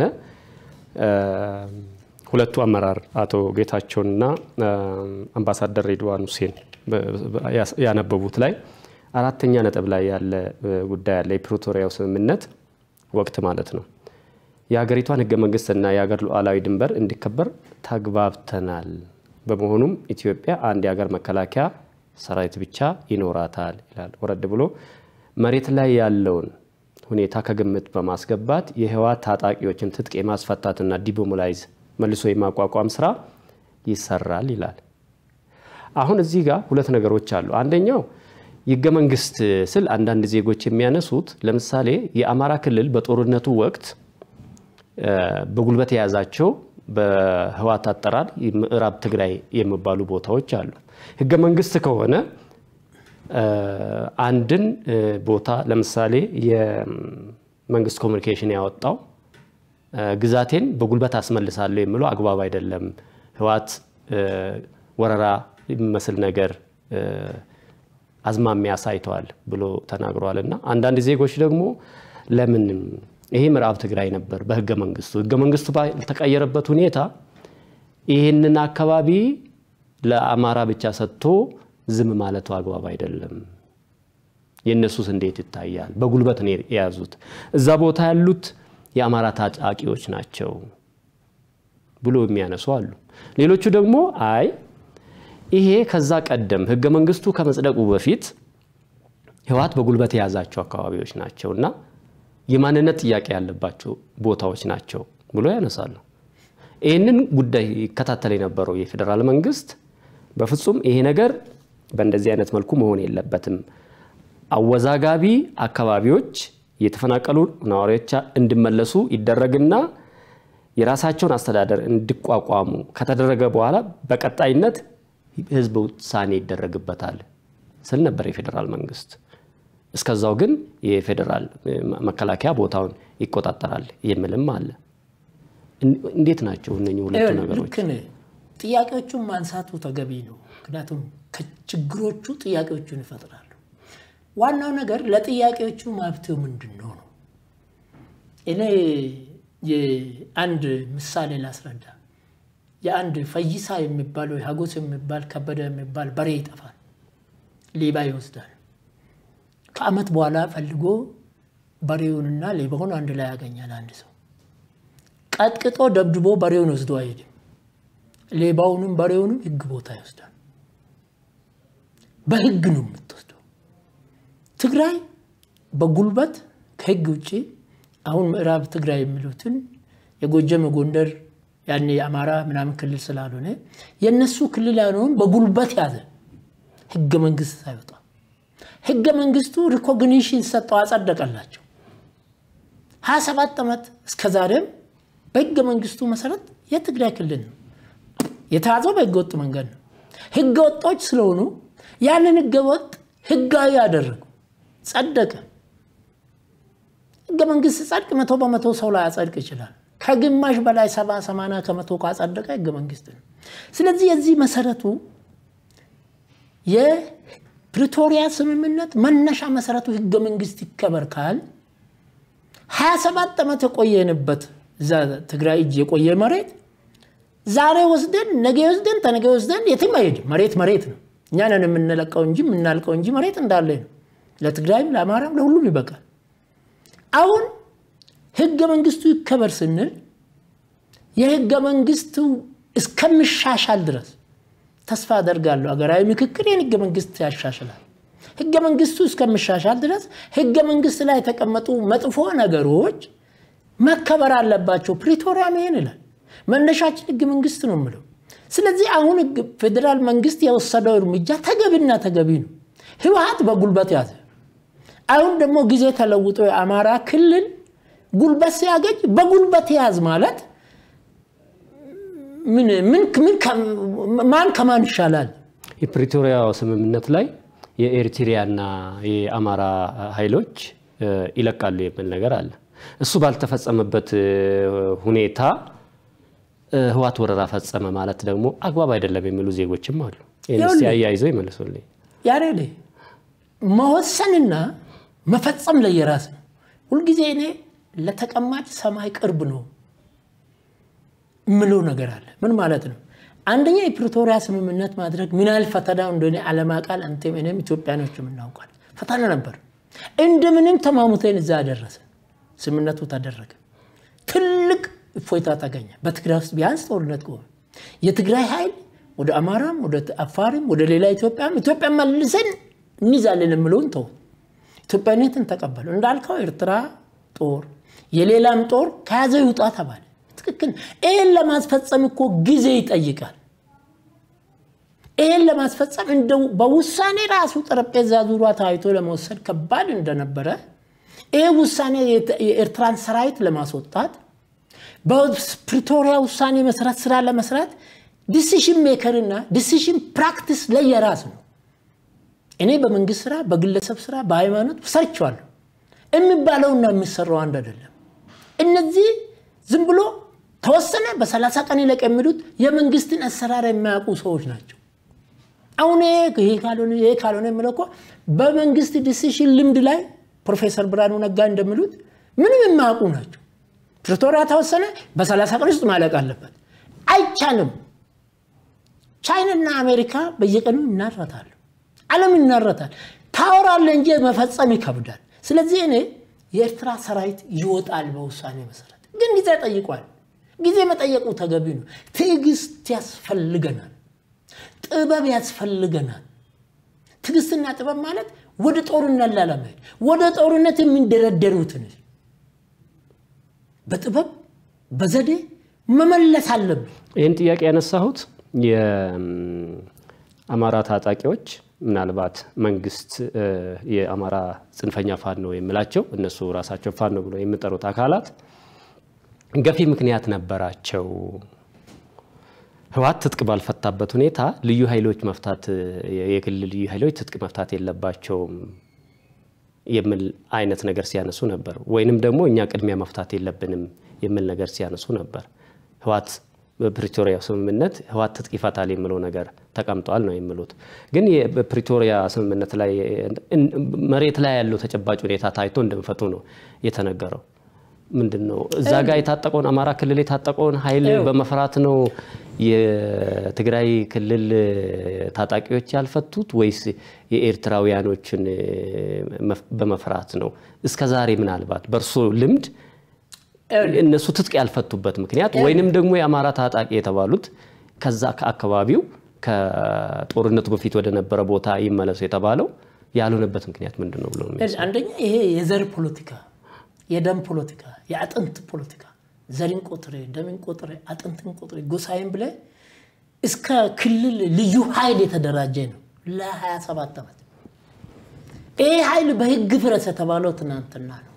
ሁለቱ አመራር አቶ ጌታቸውና አምባሳደር ሬድዋን ሁሴን ያነበቡት ላይ አራተኛ ነጥብ ላይ ያለ ጉዳይ አለ። የፕሪቶሪያው ስምምነት ወቅት ማለት ነው። የሀገሪቷን ህገ መንግስትና የሀገር ሉዓላዊ ድንበር እንዲከበር ተግባብተናል። በመሆኑም ኢትዮጵያ አንድ የሀገር መከላከያ ሰራዊት ብቻ ይኖራታል ይላል። ወረድ ብሎ መሬት ላይ ያለውን ሁኔታ ከግምት በማስገባት የህወሓት ታጣቂዎችን ትጥቅ የማስፈታትና ዲሞላይዝ መልሶ የማቋቋም ስራ ይሰራል ይላል። አሁን እዚህ ጋር ሁለት ነገሮች አሉ። አንደኛው ህገ መንግስት ስል አንዳንድ ዜጎች የሚያነሱት ለምሳሌ የአማራ ክልል በጦርነቱ ወቅት በጉልበት የያዛቸው በህወሓት አጠራር ምዕራብ ትግራይ የሚባሉ ቦታዎች አሉ። ህገ መንግስት ከሆነ አንድን ቦታ ለምሳሌ የመንግስት ኮሚኒኬሽን ያወጣው ግዛቴን በጉልበት አስመልሳለሁ የሚለው አግባብ አይደለም፣ ህወሓት ወረራ የሚመስል ነገር አዝማሚያ አሳይተዋል ብሎ ተናግረዋል። እና አንዳንድ ዜጎች ደግሞ ለምን ይሄ ምዕራብ ትግራይ ነበር በህገ መንግስቱ ህገ መንግስቱ ባልተቀየረበት ሁኔታ ይህንን አካባቢ ለአማራ ብቻ ሰጥቶ ዝም ማለቱ አግባብ አይደለም። የእነሱስ እንዴት ይታያል? በጉልበት ነው የያዙት። እዛ ቦታ ያሉት የአማራ ታጣቂዎች ናቸው ብሎ የሚያነሱ አሉ። ሌሎቹ ደግሞ አይ ይሄ ከዛ ቀደም ህገ መንግስቱ ከመጽደቁ በፊት ህወሓት በጉልበት የያዛቸው አካባቢዎች ናቸው እና የማንነት ጥያቄ ያለባቸው ቦታዎች ናቸው ብሎ ያነሳሉ። ይህንን ጉዳይ ይከታተል የነበረው የፌዴራል መንግስት በፍጹም ይሄ ነገር በእንደዚህ አይነት መልኩ መሆን የለበትም፣ አወዛጋቢ አካባቢዎች የተፈናቀሉ ነዋሪዎች እንዲመለሱ ይደረግና የራሳቸውን አስተዳደር እንዲቋቋሙ ከተደረገ በኋላ በቀጣይነት ህዝብ ውሳኔ ይደረግበታል ስል ነበር የፌዴራል መንግስት። እስከዛው ግን የፌዴራል መከላከያ ቦታውን ይቆጣጠራል የሚልም አለ። እንዴት ናቸው እነኚህ ሁለቱ ነገሮች? ልክ ነህ። ጥያቄዎቹን ማንሳቱ ተገቢ ነው። ምክንያቱም ከችግሮቹ ጥያቄዎቹን ይፈጥራሉ። ዋናው ነገር ለጥያቄዎቹ መፍትሄው ምንድን ነው ነው። እኔ የአንድ ምሳሌ ላስረዳ። የአንድ ፈይሳ የሚባል ወይ ሀጎስ የሚባል ከበደ የሚባል በሬ ይጠፋል፣ ሌባ ይወስዳል። ከአመት በኋላ ፈልጎ በሬውንና ሌባውን አንድ ላይ ያገኛል። አንድ ሰው ቀጥቅጦ ደብድቦ በሬውን ወስዶ አይሄድም። ሌባውንም በሬውንም ህግ ቦታ ይወስዳል። በህግ ነው የምትወስደው። ትግራይ በጉልበት ከህግ ውጭ አሁን ምዕራብ ትግራይ የሚሉትን የጎጀም ጎንደር ያኔ የአማራ ምናምን ክልል ስላልሆነ የእነሱ ክልል ያልሆን በጉልበት ያዘ ህገ መንግስት ሳይወጣ ህገ መንግስቱ ሪኮግኒሽን ሰጠው፣ አጸደቀላቸው። ሀያ ሰባት ዓመት እስከ ዛሬም በህገ መንግስቱ መሰረት የትግራይ ክልል ነው የተያዘው። በህገ ወጥ መንገድ ነው። ህገ ወጦች ስለሆኑ ያንን ህገ ወጥ ህጋዊ ያደረጉ ጸደቀ። ህገ መንግስት ጸድቅ መቶ በመቶ ሰው ላይ ያጸድቅ ይችላል። ከግማሽ በላይ ሰባ ሰማንያ ከመቶ ካጸደቀ ህገ መንግስት ነው። ስለዚህ የዚህ መሰረቱ የፕሪቶሪያ ስምምነት መነሻ መሰረቱ ህገ መንግስት ይከበር ካል 27 ዓመት የቆየንበት እዛ ትግራይ እጅ የቆየ መሬት ዛሬ ወስደን ነገ ወስደን ተነገ ወስደን የትም አይሄድም። መሬት መሬት ነው። እኛ ነን የምንለቀው እንጂ የምናልቀው እንጂ መሬት እንዳለ ነው። ለትግራይም ለአማራም ለሁሉም ይበቃል። አሁን ህገ መንግስቱ ይከበር ስንል የህገ መንግስቱ እስከሚሻሻል ድረስ ተስፋ አደርጋለሁ። ሀገራዊ ምክክር ይህን ህገ መንግስት ያሻሽላል። ህገ መንግስቱ እስከሚሻሻል ድረስ ህገ መንግስት ላይ የተቀመጡ መጥፎ ነገሮች መከበር አለባቸው። ፕሪቶሪያም ይሄን ይላል። መነሻችን ህገ መንግስት ነው የምለው። ስለዚህ አሁን ፌዴራል መንግስት የወሰደው እርምጃ ተገቢና ተገቢ ነው። ህወሓት በጉልበት ያዘ። አሁን ደግሞ ጊዜ ተለውጦ የአማራ ክልል ጉልበት ሲያገኝ በጉልበት ያዝ ማለት ማን ከማን ይሻላል? የፕሪቶሪያው ስምምነት ላይ የኤርትሪያና የአማራ ኃይሎች ይለቃሉ የሚል ነገር አለ። እሱ ባልተፈጸመበት ሁኔታ ህወሓት ወረራ ፈጸመ ማለት ደግሞ አግባብ አይደለም የሚሉ ዜጎችም አሉ። ይህን አያይዘው ይመልሱልኝ። ያሬድ መወሰንና መፈጸም ለየራስ ነው። ሁልጊዜ እኔ ለተቀማጭ ሰማይ ቅርብ ነው የምለው ነገር አለ። ምን ማለት ነው? አንደኛ የፕሪቶሪያ ስምምነት ማድረግ ምን ያህል ፈተና እንደሆነ ዓለም አቃል አንተም እኔም ኢትዮጵያኖች የምናውቃል። ፈተና ነበር። እንደምንም ተማሙተን እዛ ደረሰ። ስምምነቱ ተደረገ። ትልቅ እፎይታ ተገኘ። በትግራይ ውስጥ ቢያንስ ጦርነት ቆመ። የትግራይ ኃይል ወደ አማራም ወደ አፋርም ወደ ሌላ ኢትዮጵያም ኢትዮጵያ መልሰን እንይዛለን የምለውን ተው። ኢትዮጵያዊነትን ተቀበሉ። እንዳልከው ኤርትራ ጦር የሌላም ጦር ከያዘ ይውጣ ተባለ። ትክክል። ይህን ለማስፈጸም እኮ ጊዜ ይጠይቃል። ይህን ለማስፈጸም እንደው በውሳኔ ራሱ ጠረጴዛ ዙሪያ ታይቶ ለመወሰድ ከባድ እንደነበረ ይህ ውሳኔ የኤርትራን ሰራዊት ለማስወጣት በፕሪቶሪያ ውሳኔ መሰረት ስራ ለመስራት ዲሲሽን ሜከርና ዲሲሽን ፕራክቲስ ለየራስ ነው። እኔ በመንግስት ስራ፣ በግለሰብ ስራ፣ በሃይማኖት ሰርቸዋለሁ። የሚባለውና የሚሰራው አንድ አይደለም። እነዚህ ዝም ብሎ ተወሰነ በሰላሳ ቀን ይለቅ የሚሉት የመንግስትን አሰራር የማያውቁ ሰዎች ናቸው። አሁን ይሄ ካልሆነ ይሄ ካልሆነ የምለው እኮ በመንግስት ዲሲሽን ልምድ ላይ ፕሮፌሰር ብርሃኑ ነጋ እንደሚሉት ምንም የማያውቁ ናቸው። ፕሪቶሪያ ተወሰነ በሰላሳ ቀን ውስጥ ማለቅ አለበት። አይቻልም። ቻይናና አሜሪካ በየቀኑ ይናረታሉ። ዓለም ይናረታል። ታወራለ እንጂ መፈጸም ይከብዳል። ስለዚህ እኔ የኤርትራ ሰራዊት ይወጣል በውሳኔ መሰረት፣ ግን ጊዜ ጠይቋል። ጊዜ መጠየቁ ተገቢ ነው። ትዕግስት ያስፈልገናል። ጥበብ ያስፈልገናል። ትዕግስትና ጥበብ ማለት ወደ ጦርነት ላለመሄድ ወደ ጦርነት የሚንደረደሩትን በጥበብ በዘዴ መመለስ አለብን። ይህን ጥያቄ ያነሳሁት የአማራ ታጣቂዎች ምናልባት መንግስት የአማራ ጽንፈኛ ፋኖ የሚላቸው እነሱ ራሳቸው ፋኖ ብሎ የሚጠሩት አካላት ገፊ ምክንያት ነበራቸው። ህወሓት ትጥቅ ባልፈታበት ሁኔታ ልዩ ኃይሎች መፍታት የክልል ልዩ ኃይሎች ትጥቅ መፍታት የለባቸውም የሚል አይነት ነገር ሲያነሱ ነበር። ወይንም ደግሞ እኛ ቅድሚያ መፍታት የለብንም የሚል ነገር ሲያነሱ ነበር። ህወሓት በፕሪቶሪያ ስምምነት ህወሓት ትጥቅ ይፈታል የሚለው ነገር ተቀምጧል ነው የሚሉት። ግን በፕሪቶሪያ ስምምነት ላይ መሬት ላይ ያለው ተጨባጭ ሁኔታ ታይቶ እንደሚፈቱ ነው የተነገረው። ምንድን ነው እዛ ጋር የታጠቀውን አማራ ክልል የታጠቀውን ኃይል በመፍራት ነው የትግራይ ክልል ታጣቂዎች ያልፈቱት ወይስ የኤርትራውያኖችን በመፍራት ነው? እስከ ዛሬ ምናልባት በእርሶ ልምድ እነሱ ትጥቅ ያልፈቱበት ምክንያት ወይንም ደግሞ የአማራ ታጣቂ የተባሉት ከዛ ከአካባቢው ከጦርነቱ በፊት ወደ ነበረ ቦታ ይመለሱ የተባለው ያልሆነበት ምክንያት ምንድን ነው ብሎ አንደኛ ይሄ የዘር ፖለቲካ፣ የደም ፖለቲካ፣ የአጥንት ፖለቲካ ዘርን ቆጥሬ ደምን ቆጥሬ አጥንትን ቆጥሬ ጎሳይን ብለ እስከ ክልል ልዩ ኃይል የተደራጀ ነው ለ27 ዓመት። ይህ ኃይል በህግ ፍረስ የተባለው ትናንትና ነው።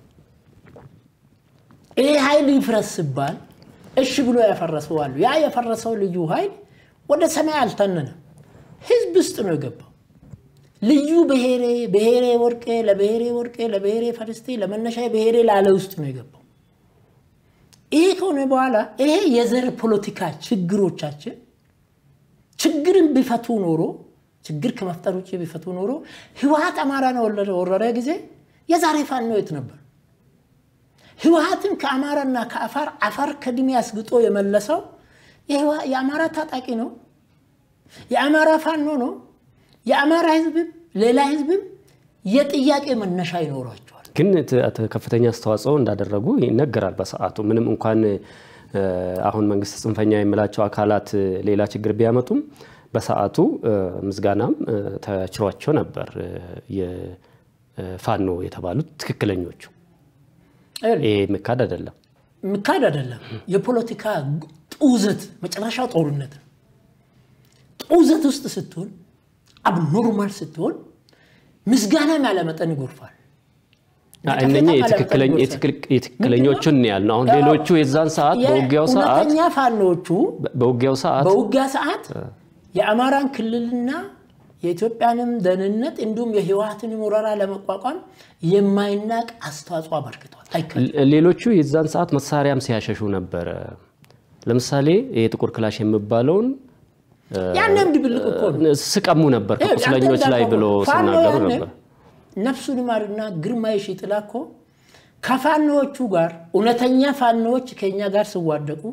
ይህ ኃይል ይፍረስ ሲባል እሺ ብሎ ያፈረሰው አሉ። ያ የፈረሰው ልዩ ኃይል ወደ ሰማይ አልተነነም፣ ህዝብ ውስጥ ነው የገባው። ልዩ ብሔሬ ብሔሬ ወርቄ ለብሔሬ ወርቄ ለብሔሬ ፈርስቴ ለመነሻ ብሔሬ ላለ ውስጥ ነው የገባው። ይሄ ከሆነ በኋላ ይሄ የዘር ፖለቲካ ችግሮቻችን ችግርን ቢፈቱ ኖሮ ችግር ከመፍጠር ውጭ ቢፈቱ ኖሮ ህወሓት አማራን ወረረ ጊዜ የዛሬ ፋኖ የት ነበር? ህወሓትን ከአማራና ከአፋር አፋር ከድሜ አስግጦ የመለሰው የአማራ ታጣቂ ነው። የአማራ ፋኖ ነው። የአማራ ህዝብም ሌላ ህዝብም የጥያቄ መነሻ ይኖሯቸዋል። ግን ከፍተኛ አስተዋጽኦ እንዳደረጉ ይነገራል። በሰዓቱ ምንም እንኳን አሁን መንግስት ጽንፈኛ የሚላቸው አካላት ሌላ ችግር ቢያመጡም በሰዓቱ ምስጋናም ተችሯቸው ነበር የፋኖ የተባሉት ትክክለኞቹ። ይሄ ምካድ አይደለም፣ ምካድ አይደለም። የፖለቲካ ጡዘት መጨረሻው ጦርነት ነው። ጡዘት ውስጥ ስትሆን አብኖርማል ስትሆን ምስጋናም ያለመጠን ይጎርፋል። እነኚህ የትክክለኞቹን ያል ነው። አሁን ሌሎቹ የዛን ሰዓት በውጊያው ሰዓት እውነተኛ ፋኖቹ በውጊያው ሰዓት በውጊያ ሰዓት የአማራን ክልልና የኢትዮጵያንም ደህንነት እንዲሁም የህወሓትን ወረራ ለመቋቋም የማይናቅ አስተዋጽኦ አበርክቷል። ሌሎቹ የዛን ሰዓት መሳሪያም ሲያሸሹ ነበረ። ለምሳሌ የጥቁር ክላሽ የሚባለውን ያንም ድብልቅ እኮ ነው ስቀሙ ነበር ከቁስለኞች ላይ ብሎ ሲናገሩ ነበር። ነፍሱን ይማርና ግርማ የሺጥላ እኮ ከፋኖዎቹ ጋር እውነተኛ ፋኖዎች ከኛ ጋር ሲዋደቁ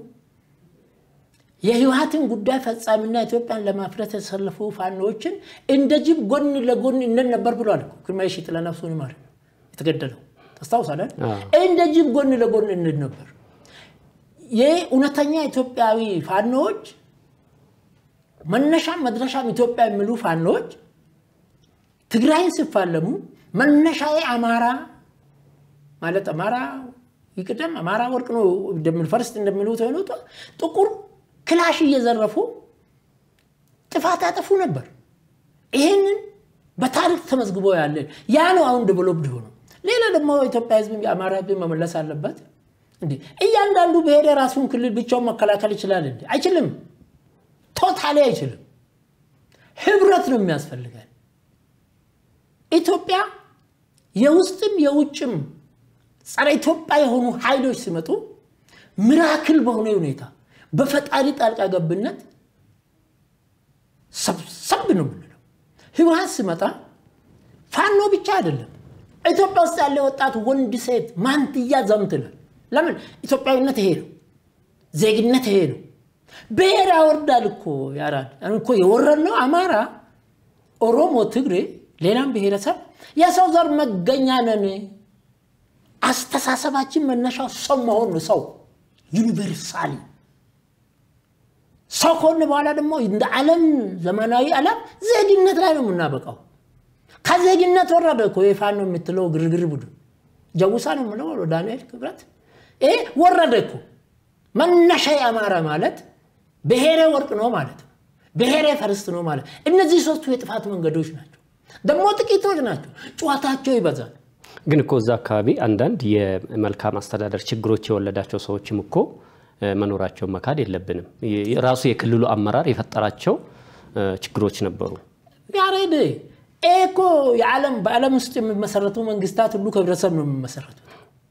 የህወሓትን ጉዳይ ፈጻሚና ኢትዮጵያን ለማፍረት የተሰለፉ ፋኖዎችን እንደ ጅብ ጎን ለጎን እነን ነበር ብሏል። ግርማ የሺጥላ ነፍሱን ይማር የተገደለው ታስታውሳለን። እንደ ጅብ ጎን ለጎን እነን ነበር። ይህ እውነተኛ ኢትዮጵያዊ ፋኖዎች መነሻም መድረሻም ኢትዮጵያ የሚሉ ፋኖዎች ትግራይን ሲፋለሙ መነሻዬ አማራ ማለት አማራ ይቅደም አማራ ወርቅ ነው ፈርስት እንደሚሉት ሆነ ጥቁር ክላሽ እየዘረፉ ጥፋት ያጠፉ ነበር። ይህንን በታሪክ ተመዝግቦ ያለን ያ ነው አሁን ዴቨሎፕድ ሆነው። ሌላ ደግሞ ኢትዮጵያ ህዝብ የአማራ ህዝብ መመለስ አለበት። እንዴ እያንዳንዱ ብሔር የራሱን ክልል ብቻውን መከላከል ይችላል እንዴ? አይችልም። ቶታሊ አይችልም። ህብረት ነው የሚያስፈልገን። ኢትዮጵያ የውስጥም የውጭም ጸረ ኢትዮጵያ የሆኑ ኃይሎች ሲመጡ ሚራክል በሆነ ሁኔታ በፈጣሪ ጣልቃ ገብነት ሰብሰብ ነው የምንለው። ህወሓት ሲመጣ ፋኖ ብቻ አይደለም፣ ኢትዮጵያ ውስጥ ያለ ወጣት ወንድ፣ ሴት ማንትያ ዘምትላል። ለምን? ኢትዮጵያዊነት ይሄ ነው፣ ዜግነት ይሄ ነው። ብሔር ያወርዳል እኮ ያራል እኮ የወረድነው አማራ፣ ኦሮሞ፣ ትግሬ፣ ሌላም ብሔረሰብ የሰው ዘር መገኛ ነን። አስተሳሰባችን መነሻው ሰው መሆን ነው። ሰው ዩኒቨርሳሊ ሰው ከሆነ በኋላ ደግሞ እንደ ዓለም ዘመናዊ ዓለም ዜግነት ላይ ነው የምናበቃው። ከዜግነት ወረደ እኮ የፋኖ የምትለው ግርግር ቡድን ጀውሳ ነው የምለው ዳንኤል ክብረት ይሄ ወረደ እኮ። መነሻ የአማራ ማለት ብሔሬ ወርቅ ነው ማለት ነው። ብሔሬ ፈርስት ነው ማለት እነዚህ ሶስቱ የጥፋት መንገዶች ናቸው። ደግሞ ጥቂቶች ናቸው። ጨዋታቸው ይበዛል። ግን እኮ እዛ አካባቢ አንዳንድ የመልካም አስተዳደር ችግሮች የወለዳቸው ሰዎችም እኮ መኖራቸውን መካድ የለብንም። ራሱ የክልሉ አመራር የፈጠራቸው ችግሮች ነበሩ። ያሬድ ይሄ እኮ የዓለም በዓለም ውስጥ የሚመሰረቱ መንግስታት ሁሉ ከህብረተሰብ ነው የሚመሰረቱት።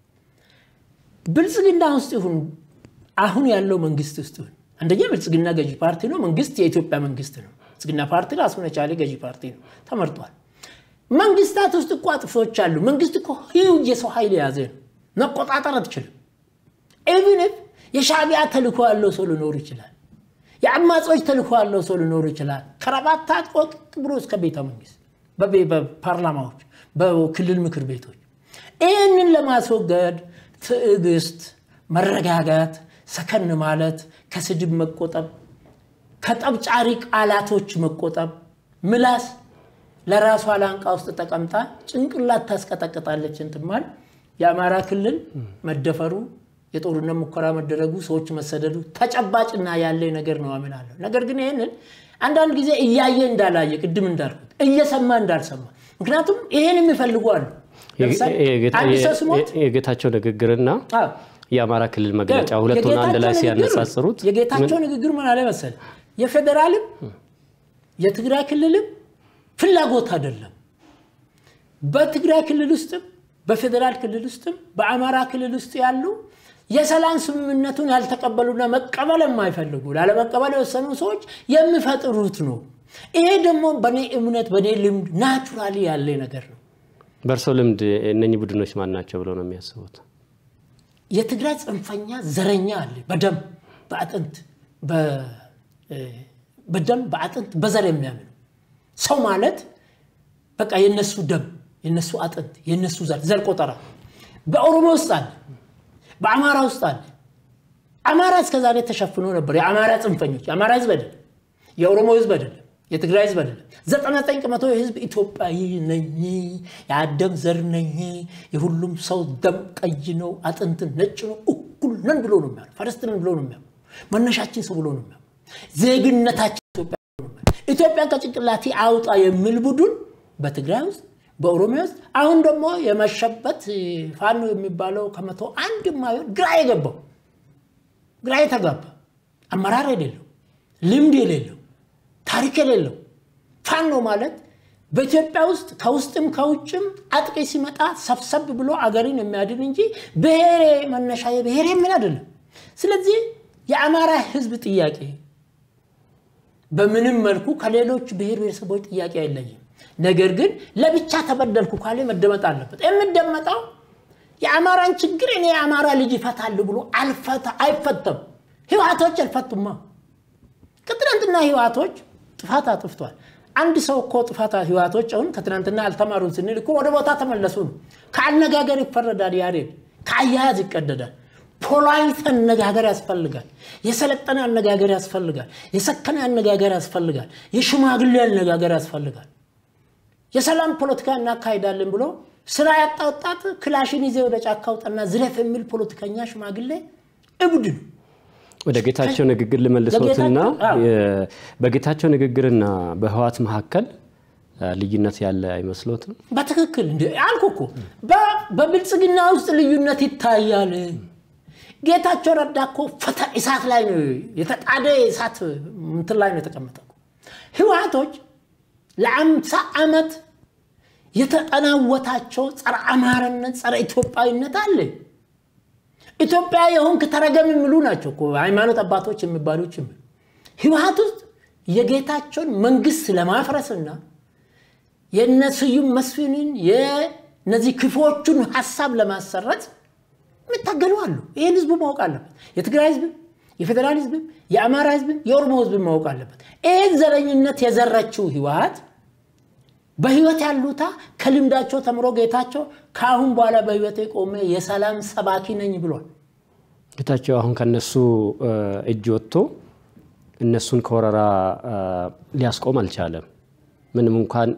ብልጽግና ውስጥ ይሁን አሁን ያለው መንግስት ውስጥ ይሁን አንደኛ ብልጽግና ገዢ ፓርቲ ነው። መንግስት የኢትዮጵያ መንግስት ነው። ብልጽግና ፓርቲ ራሱን የቻለ ገዢ ፓርቲ ነው፣ ተመርጧል። መንግስታት ውስጥ እኮ አጥፊዎች አሉ። መንግስት እኮ ህዩጅ የሰው ኃይል የያዘ ነው። መቆጣጠር አትችልም። ኢቭን የሻዕቢያ ተልእኮ ያለው ሰው ሊኖር ይችላል። የአማጾች ተልእኮ ያለው ሰው ሊኖር ይችላል። ከረባት ታጥቆ ብሎ እስከ ቤተ መንግስት፣ በፓርላማዎች፣ በክልል ምክር ቤቶች ይህንን ለማስወገድ ትዕግስት፣ መረጋጋት፣ ሰከን ማለት፣ ከስድብ መቆጠብ፣ ከጠብጫሪ ቃላቶች መቆጠብ። ምላስ ለራሷ ላንቃ ውስጥ ተቀምጣ ጭንቅላት ታስቀጠቅጣለች። እንትማል የአማራ ክልል መደፈሩ፣ የጦርነት ሙከራ መደረጉ፣ ሰዎች መሰደዱ ተጨባጭና ያለ ነገር ነው አምናለሁ። ነገር ግን ይህንን አንዳንድ ጊዜ እያየ እንዳላየ ቅድም እንዳልኩት እየሰማ እንዳልሰማ ምክንያቱም ይህን የሚፈልጉ አሉ። አንድ ሰው ስሞት የጌታቸው ንግግርና የአማራ ክልል መግለጫ ሁለቱን አንድ ላይ ሲያነጻጽሩት የጌታቸው ንግግር ምን አለ መሰለ የፌዴራልም የትግራይ ክልልም ፍላጎት አይደለም። በትግራይ ክልል ውስጥም በፌዴራል ክልል ውስጥም በአማራ ክልል ውስጥ ያሉ የሰላም ስምምነቱን ያልተቀበሉና መቀበል የማይፈልጉ ላለመቀበል የወሰኑ ሰዎች የሚፈጥሩት ነው። ይሄ ደግሞ በእኔ እምነት በእኔ ልምድ ናቹራሊ ያለ ነገር ነው። በእርሶ ልምድ እነኚህ ቡድኖች ማን ናቸው ብለው ነው የሚያስቡት? የትግራይ ጽንፈኛ ዘረኛ አለ። በደም በአጥንት በደም በአጥንት በዘር የሚያምኑ ሰው ማለት በቃ የነሱ ደም የነሱ አጥንት የነሱ ዘር ዘር ቆጠራ በኦሮሞ ውስጥ አለ፣ በአማራ ውስጥ አለ። አማራ እስከዛሬ ተሸፍኖ ነበር። የአማራ ጽንፈኞች የአማራ ህዝብ አይደለም፣ የኦሮሞ ህዝብ አይደለም፣ የትግራይ ህዝብ አይደለም። ዘጠና ዘጠኝ ከመቶ የህዝብ ኢትዮጵያዊ ነኝ፣ የአደም ዘር ነኝ፣ የሁሉም ሰው ደም ቀይ ነው፣ አጥንት ነጭ ነው፣ እኩል ነን ብሎ ነው የሚያምኑ። ፈረስት ነን ብሎ ነው የሚያምኑ። መነሻችን ሰው ብሎ ነው የሚያምኑ። ዜግነታችን ኢትዮጵያ ኢትዮጵያን ከጭንቅላቴ አውጣ የሚል ቡድን በትግራይ ውስጥ በኦሮሚያ ውስጥ አሁን ደግሞ የመሸበት ፋኖ የሚባለው ከመቶ አንድ የማይሆን ግራ የገባው ግራ የተጋባ አመራር የሌለው ልምድ የሌለው ታሪክ የሌለው ፋኖ ማለት በኢትዮጵያ ውስጥ ከውስጥም ከውጭም አጥቂ ሲመጣ ሰብሰብ ብሎ አገርን የሚያድን እንጂ ብሔሬ መነሻ ብሔሬ ምን አይደለም። ስለዚህ የአማራ ህዝብ ጥያቄ በምንም መልኩ ከሌሎች ብሔር ብሔረሰቦች ጥያቄ አይለይም። ነገር ግን ለብቻ ተበደልኩ ካለ መደመጥ አለበት። የምደመጠው የአማራን ችግር እኔ የአማራ ልጅ ይፈታል ብሎ አይፈተም። ህወሓቶች አልፈቱማ። ከትናንትና ህወሓቶች ጥፋት አጥፍቷል። አንድ ሰው እኮ ጥፋት ህወሓቶች አሁን ከትናንትና አልተማሩን ስንል እኮ ወደ ቦታ ተመለሱ ነው። ከአነጋገር ይፈረዳል። ያሬድ ከአያያዝ ይቀደዳል። ፖላይት አነጋገር ያስፈልጋል። የሰለጠነ አነጋገር ያስፈልጋል። የሰከነ አነጋገር ያስፈልጋል። የሽማግሌ አነጋገር ያስፈልጋል። የሰላም ፖለቲካ እናካሂዳለን ብሎ ስራ ያጣ ወጣት ክላሽን ይዜ ወደ ጫካ ውጣና ዝለፍ የሚል ፖለቲከኛ ሽማግሌ እብድ ነው። ወደ ጌታቸው ንግግር ልመልሶትና በጌታቸው ንግግርና በህወሓት መካከል ልዩነት ያለ አይመስሎትም? በትክክል እንደ አልኩ እኮ በብልጽግና ውስጥ ልዩነት ይታያል። ጌታቸው ረዳ እኮ ፈተ እሳት ላይ ነው የተጣደ እሳት እንትን ላይ ነው የተቀመጠ። ህወሓቶች ለአምሳ ዓመት የተጠናወታቸው ጸረ አማራነት፣ ጸረ ኢትዮጵያዊነት አለ። ኢትዮጵያ የሆንክ ተረገም የሚሉ ናቸው እኮ ሃይማኖት አባቶች የሚባሉ ጭምር። ህወሓት ውስጥ የጌታቸውን መንግስት ለማፍረስና የነ ስዩም መስፍንን የነዚህ ክፎቹን ሀሳብ ለማሰረት የሚታገሉ አሉ። ይህን ህዝቡ ማወቅ አለበት። የትግራይ ህዝብም፣ የፌዴራል ህዝብም፣ የአማራ ህዝብም፣ የኦሮሞ ህዝብም ማወቅ አለበት። ይህን ዘረኝነት የዘረችው ህወሓት በህይወት ያሉታ ከልምዳቸው ተምሮ ጌታቸው ከአሁን በኋላ በህይወት የቆመ የሰላም ሰባኪ ነኝ ብሏል። ጌታቸው አሁን ከነሱ እጅ ወጥቶ እነሱን ከወረራ ሊያስቆም አልቻለም። ምንም እንኳን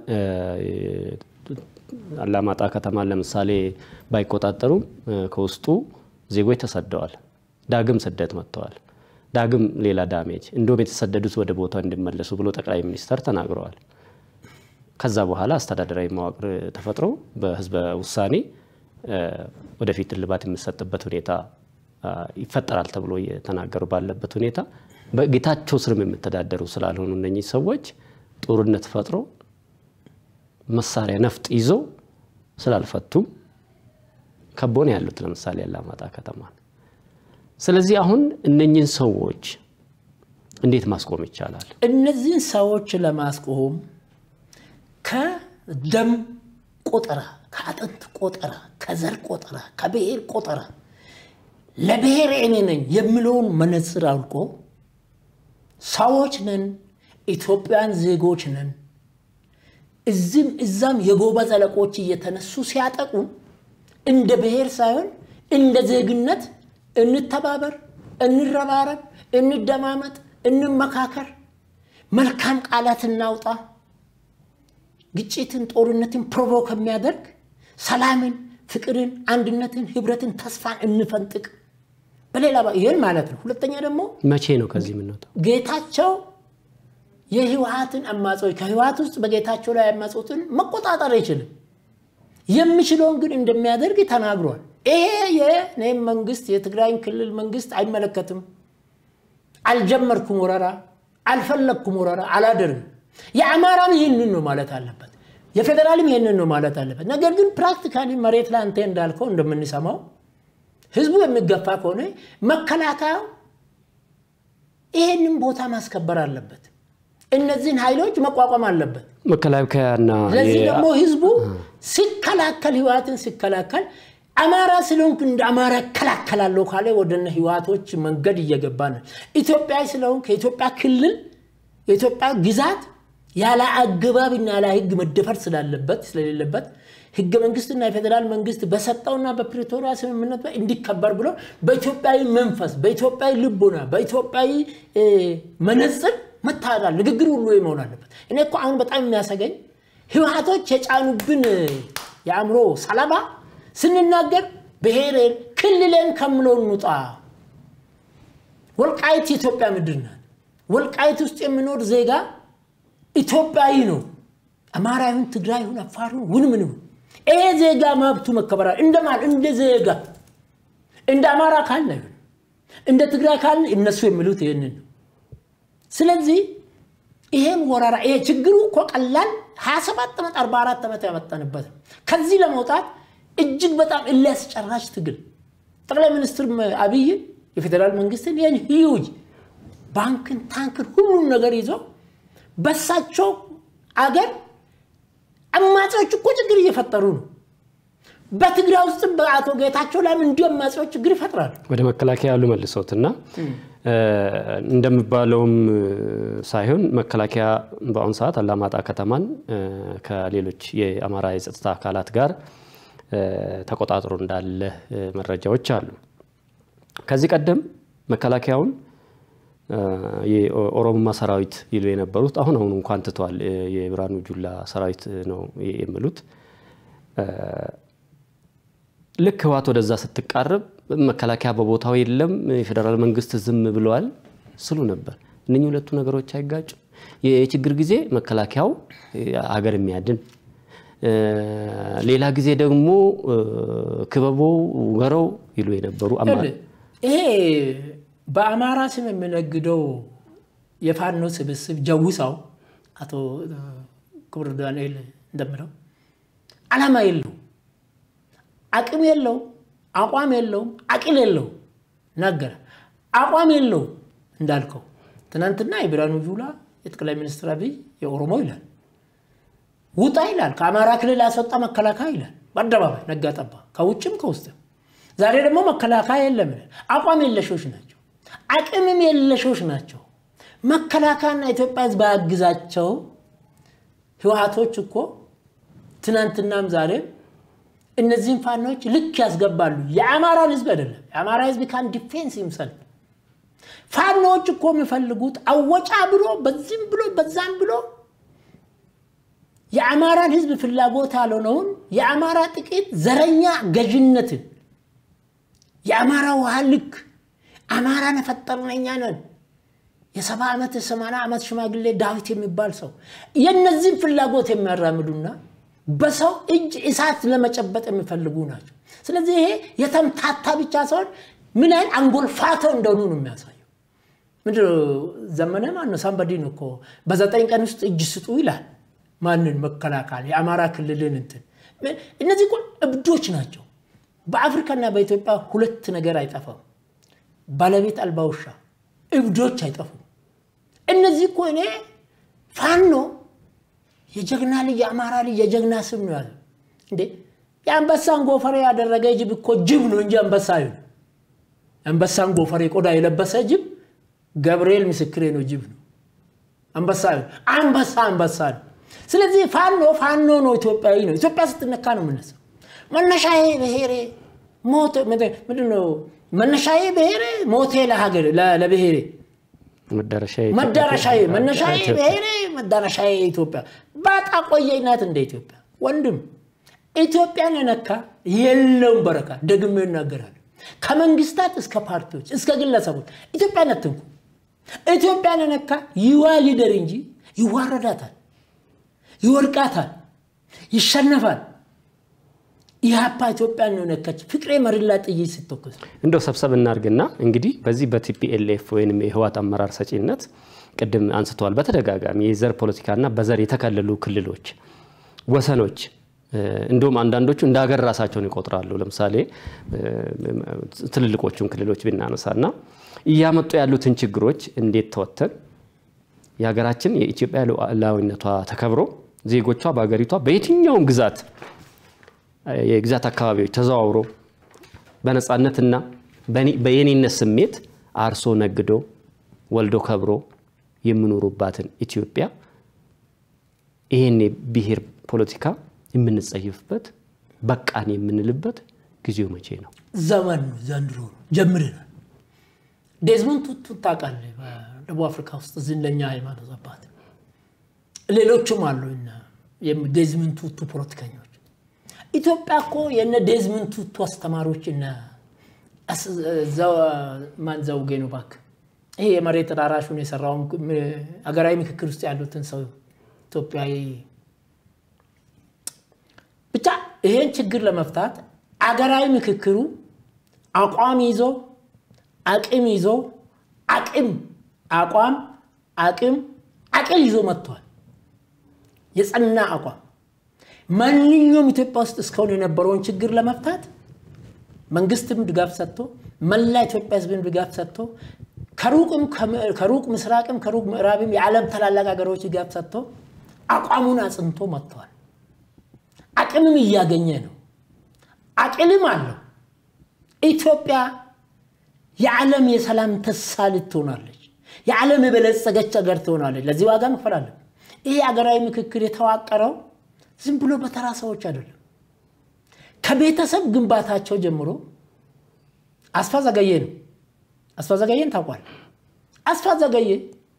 አላማጣ ከተማን ለምሳሌ ባይቆጣጠሩም ከውስጡ ዜጎች ተሰደዋል። ዳግም ስደት መጥተዋል። ዳግም ሌላ ዳሜጅ እንደውም የተሰደዱት ወደ ቦታው እንዲመለሱ ብሎ ጠቅላይ ሚኒስተር ተናግረዋል። ከዛ በኋላ አስተዳደራዊ መዋቅር ተፈጥሮ በህዝበ ውሳኔ ወደፊት እልባት የሚሰጥበት ሁኔታ ይፈጠራል ተብሎ እየተናገሩ ባለበት ሁኔታ በጌታቸው ስርም የሚተዳደሩ ስላልሆኑ እነኚህ ሰዎች ጦርነት ፈጥሮ መሳሪያ ነፍጥ ይዘው ስላልፈቱም ከቦን ያሉት ለምሳሌ አላማጣ ከተማን። ስለዚህ አሁን እነኚህን ሰዎች እንዴት ማስቆም ይቻላል? እነዚህን ሰዎች ለማስቆም ከደም ቆጠራ፣ ከአጥንት ቆጠራ፣ ከዘር ቆጠራ፣ ከብሔር ቆጠራ ለብሔር እኔ ነኝ የሚለውን መነጽር አውልቆ ሰዎች ነን፣ ኢትዮጵያን ዜጎች ነን፣ እዚህም እዛም የጎበዝ አለቆች እየተነሱ ሲያጠቁን እንደ ብሔር ሳይሆን እንደ ዜግነት እንተባበር፣ እንረባረብ፣ እንደማመጥ፣ እንመካከር፣ መልካም ቃላት እናውጣ። ግጭትን፣ ጦርነትን ፕሮቮክ የሚያደርግ ሰላምን፣ ፍቅርን፣ አንድነትን፣ ህብረትን፣ ተስፋን እንፈንጥቅ። በሌላ ይህን ማለት ነው። ሁለተኛ ደግሞ መቼ ነው ከዚህ የምንወጣው? ጌታቸው የህወሀትን አማጾች ከህወሀት ውስጥ በጌታቸው ላይ ያማጹትን መቆጣጠር አይችልም። የሚችለውን ግን እንደሚያደርግ ተናግሯል። ይሄ የኔም መንግስት የትግራይን ክልል መንግስት አይመለከትም። አልጀመርኩም ወረራ፣ አልፈለግኩም ወረራ፣ አላደርግም። የአማራም ይህንን ነው ማለት አለበት። የፌዴራልም ይህንን ነው ማለት አለበት። ነገር ግን ፕራክቲካሊ መሬት ላይ አንተ እንዳልከው እንደምንሰማው ህዝቡ የሚገፋ ከሆነ መከላከያው ይህንን ቦታ ማስከበር አለበት። እነዚህን ኃይሎች መቋቋም አለበት። መከላከያና ለዚህ ደግሞ ህዝቡ ሲከላከል ህወሓትን ሲከላከል አማራ ስለሆንክ እንደ አማራ እከላከላለሁ ካለ ወደነ ህወሓቶች መንገድ እየገባ ነው። ኢትዮጵያዊ ስለሆንክ የኢትዮጵያ ክልል የኢትዮጵያ ግዛት ያለ አግባብና ያለ ህግ መደፈር ስላለበት ስለሌለበት ህገ መንግስትና የፌዴራል መንግስት በሰጠውና በፕሪቶሪያ ስምምነት እንዲከበር ብሎ በኢትዮጵያዊ መንፈስ፣ በኢትዮጵያዊ ልቦና፣ በኢትዮጵያዊ መነጽር መታዳል ንግግር ሁሉ መሆን አለበት። እኔ እኮ አሁን በጣም የሚያሰገኝ ህወሓቶች የጫኑብን የአእምሮ ሰለባ ስንናገር ብሔሬን ክልሌን ከምለው እንውጣ። ወልቃይት የኢትዮጵያ ምድር ናት። ወልቃይት ውስጥ የሚኖር ዜጋ ኢትዮጵያዊ ነው። አማራ ይሁን ትግራይ ይሁን አፋር ይሁን ውን ምን ይሁን ይሄ ዜጋ መብቱ መከበራል። እንደማን እንደ ዜጋ እንደ አማራ ካለ ይሁን እንደ ትግራይ ካለ እነሱ የሚሉት ይህንን ነው። ስለዚህ ይሄን ወረራ ይሄ ችግሩ እኮ ቀላል 27 ዓመት 44 ዓመት ያመጣንበት ነው። ከዚህ ለመውጣት እጅግ በጣም እሊያስጨራሽ ትግል ጠቅላይ ሚኒስትር አብይ የፌዴራል መንግስትን ይህን ሂዩጅ ባንክን፣ ታንክን ሁሉም ነገር ይዞ በሳቸው አገር አማጺዎች እኮ ችግር እየፈጠሩ ነው። በትግራይ ውስጥ በአቶ ጌታቸው ላይም እንዲሁ አማጺዎች ችግር ይፈጥራሉ። ወደ መከላከያ ያሉ መልሶት እና እንደሚባለውም ሳይሆን መከላከያ በአሁኑ ሰዓት አላማጣ ከተማን ከሌሎች የአማራ የጸጥታ አካላት ጋር ተቆጣጥሮ እንዳለ መረጃዎች አሉ። ከዚህ ቀደም መከላከያውን የኦሮሞማ ሰራዊት ይሉ የነበሩት አሁን አሁን እንኳን ትተዋል። የብርሃኑ ጁላ ሰራዊት ነው የሚሉት። ልክ ህወሓት ወደዛ ስትቃረብ መከላከያ በቦታው የለም፣ የፌዴራል መንግስት ዝም ብለዋል ስሉ ነበር። እነኚህ ሁለቱ ነገሮች አይጋጩ። የችግር ጊዜ መከላከያው ሀገር የሚያድን ሌላ ጊዜ ደግሞ ክበቦ ውገረው ይሉ የነበሩ ይሄ በአማራ ስም የሚነግደው የፋኖ ስብስብ ጀውሳው አቶ ክቡር ዳንኤል እንደምለው አላማ የለው፣ አቅም የለው፣ አቋም የለውም፣ አቅል የለው ነገረ አቋም የለው እንዳልከው ትናንትና የብርሃኑ ጁላ የጠቅላይ ሚኒስትር አብይ የኦሮሞ ይላል ውጣ ይላል። ከአማራ ክልል ያስወጣ መከላከያ ይላል በአደባባይ ነጋ ጠባ፣ ከውጭም ከውስጥም። ዛሬ ደግሞ መከላከያ የለም ይላል። አቋም የለሾች ናቸው፣ አቅምም የለሾች ናቸው። መከላከያና ኢትዮጵያ ሕዝብ ባያግዛቸው ህወሓቶች እኮ ትናንትናም ዛሬም እነዚህን ፋኖች ልክ ያስገባሉ። የአማራን ህዝብ አይደለም። የአማራ ህዝብ ካን ዲፌንስ ይምሰል ፋኖዎች እኮ የሚፈልጉት አወጫ ብሎ በዚህም ብሎ በዛም ብሎ የአማራን ህዝብ ፍላጎት ያልሆነውን የአማራ ጥቂት ዘረኛ ገዥነትን የአማራ ውሃ ልክ አማራን የፈጠርን እኛ ነን። የሰባ ዓመት የሰማንያ ዓመት ሽማግሌ ዳዊት የሚባል ሰው የእነዚህም ፍላጎት የሚያራምዱና በሰው እጅ እሳት ለመጨበጥ የሚፈልጉ ናቸው። ስለዚህ ይሄ የተምታታ ብቻ ሳይሆን ምን ያህል አንጎልፋተው እንደሆኑ ነው የሚያሳየው። ምንድን ነው ዘመነ ማነው ሳምበዲን እኮ በዘጠኝ ቀን ውስጥ እጅ ስጡ ይላል። ማንን መከላከል የአማራ ክልልን እንትን እነዚህ እኮ እብዶች ናቸው። በአፍሪካና በኢትዮጵያ ሁለት ነገር አይጠፋም። ባለቤት አልባ ውሻ፣ እብዶች አይጠፉም። እነዚህ እኮ እኔ ፋኖ የጀግና ልጅ የአማራ ልጅ የጀግና ስም ነው ያለ እንዴ የአንበሳን ጎፈሬ ያደረገ ጅብ እኮ ጅብ ነው እንጂ አንበሳ ይሁን አንበሳን ጎፈሬ ቆዳ የለበሰ ጅብ ገብርኤል ምስክሬ ነው ጅብ ነው አንበሳ ይሁን አንበሳ አንበሳ ነው ስለዚህ ፋኖ ፋኖ ነው ኢትዮጵያዊ ነው ኢትዮጵያ ስትነካ ነው የምነሳው መነሻዬ ብሔሬ ሞት ምንድነው መነሻዬ ብሔሬ ሞቴ ለሀገር ለብሔሬ መዳረሻዬ መነሻዬ ብሔሬ መዳረሻዬ ኢትዮጵያ ባጣ ቆየኝ ናት እንደ ኢትዮጵያ ወንድም ኢትዮጵያን የነካ የለውም በረካ ደግሜ ይናገራል ከመንግስታት እስከ ፓርቲዎች እስከ ግለሰቦች ኢትዮጵያን አትንኩ ኢትዮጵያን የነካ ይዋ ሊደር እንጂ ይዋረዳታል ይወድቃታል ይሸነፋል ኢህአፓ ኢትዮጵያን ነው ነካች ፍቅሬ መሪላ ጥይት ስትተኩስ እንደው ሰብሰብ እናርግና እንግዲህ በዚህ በቲፒኤልኤፍ ወይም የህዋት አመራር ሰጪነት ቅድም አንስተዋል በተደጋጋሚ የዘር ፖለቲካና በዘር የተከለሉ ክልሎች ወሰኖች እንዲሁም አንዳንዶቹ እንደ ሀገር ራሳቸውን ይቆጥራሉ። ለምሳሌ ትልልቆቹን ክልሎች ብናነሳና እያመጡ ያሉትን ችግሮች እንዴት ተወተን የሀገራችን የኢትዮጵያ ሉዓላዊነቷ ተከብሮ ዜጎቿ በሀገሪቷ በየትኛውም ግዛት የግዛት አካባቢዎች ተዘዋውሮ በነፃነትና በየኔነት ስሜት አርሶ ነግዶ ወልዶ ከብሮ የሚኖሩባትን ኢትዮጵያ ይህን የብሔር ፖለቲካ የምንጸይፍበት በቃን የምንልበት ጊዜው መቼ ነው? ዘመን ነው። ዘንድሮ ነው ጀምረናል። ዴዝሞንድ ቱቱ ታውቃለህ? በደቡብ አፍሪካ ውስጥ ዝነኛ ሃይማኖት አባት፣ ሌሎችም አሉ። ዴዝሞንድ ቱቱ ፖለቲከኞች ኢትዮጵያ እኮ የነ ዴዝሞንድ ቱቱ አስተማሪዎች እነ ማን ዘውጌ ነው እባክህ፣ ይሄ የመሬት ተዳራሹን የሰራውን ሀገራዊ ምክክር ውስጥ ያሉትን ሰው ኢትዮጵያዊ ብቻ ይሄን ችግር ለመፍታት አገራዊ ምክክሩ አቋም ይዞ አቅም ይዞ አቅም አቋም አቅም አቅል ይዞ መጥቷል። የጸና አቋም ማንኛውም ኢትዮጵያ ውስጥ እስካሁን የነበረውን ችግር ለመፍታት መንግስትም ድጋፍ ሰጥቶ መላ ኢትዮጵያ ሕዝብም ድጋፍ ሰጥቶ ከሩቅ ምስራቅም ከሩቅ ምዕራብም የዓለም ታላላቅ ሀገሮች ድጋፍ ሰጥቶ አቋሙን አጽንቶ መጥተዋል። አቅምም እያገኘ ነው። አቅልም አለው። ኢትዮጵያ የዓለም የሰላም ተሳል ትሆናለች። የዓለም የበለጸገች ሀገር ትሆናለች። ለዚህ ዋጋ እንከፈላለን። ይሄ ሀገራዊ ምክክር የተዋቀረው ዝም ብሎ በተራ ሰዎች አይደለም። ከቤተሰብ ግንባታቸው ጀምሮ አስፋ ዘገየ ነው። አስፋ ዘገየን ታውቋል። አስፋ ዘገየ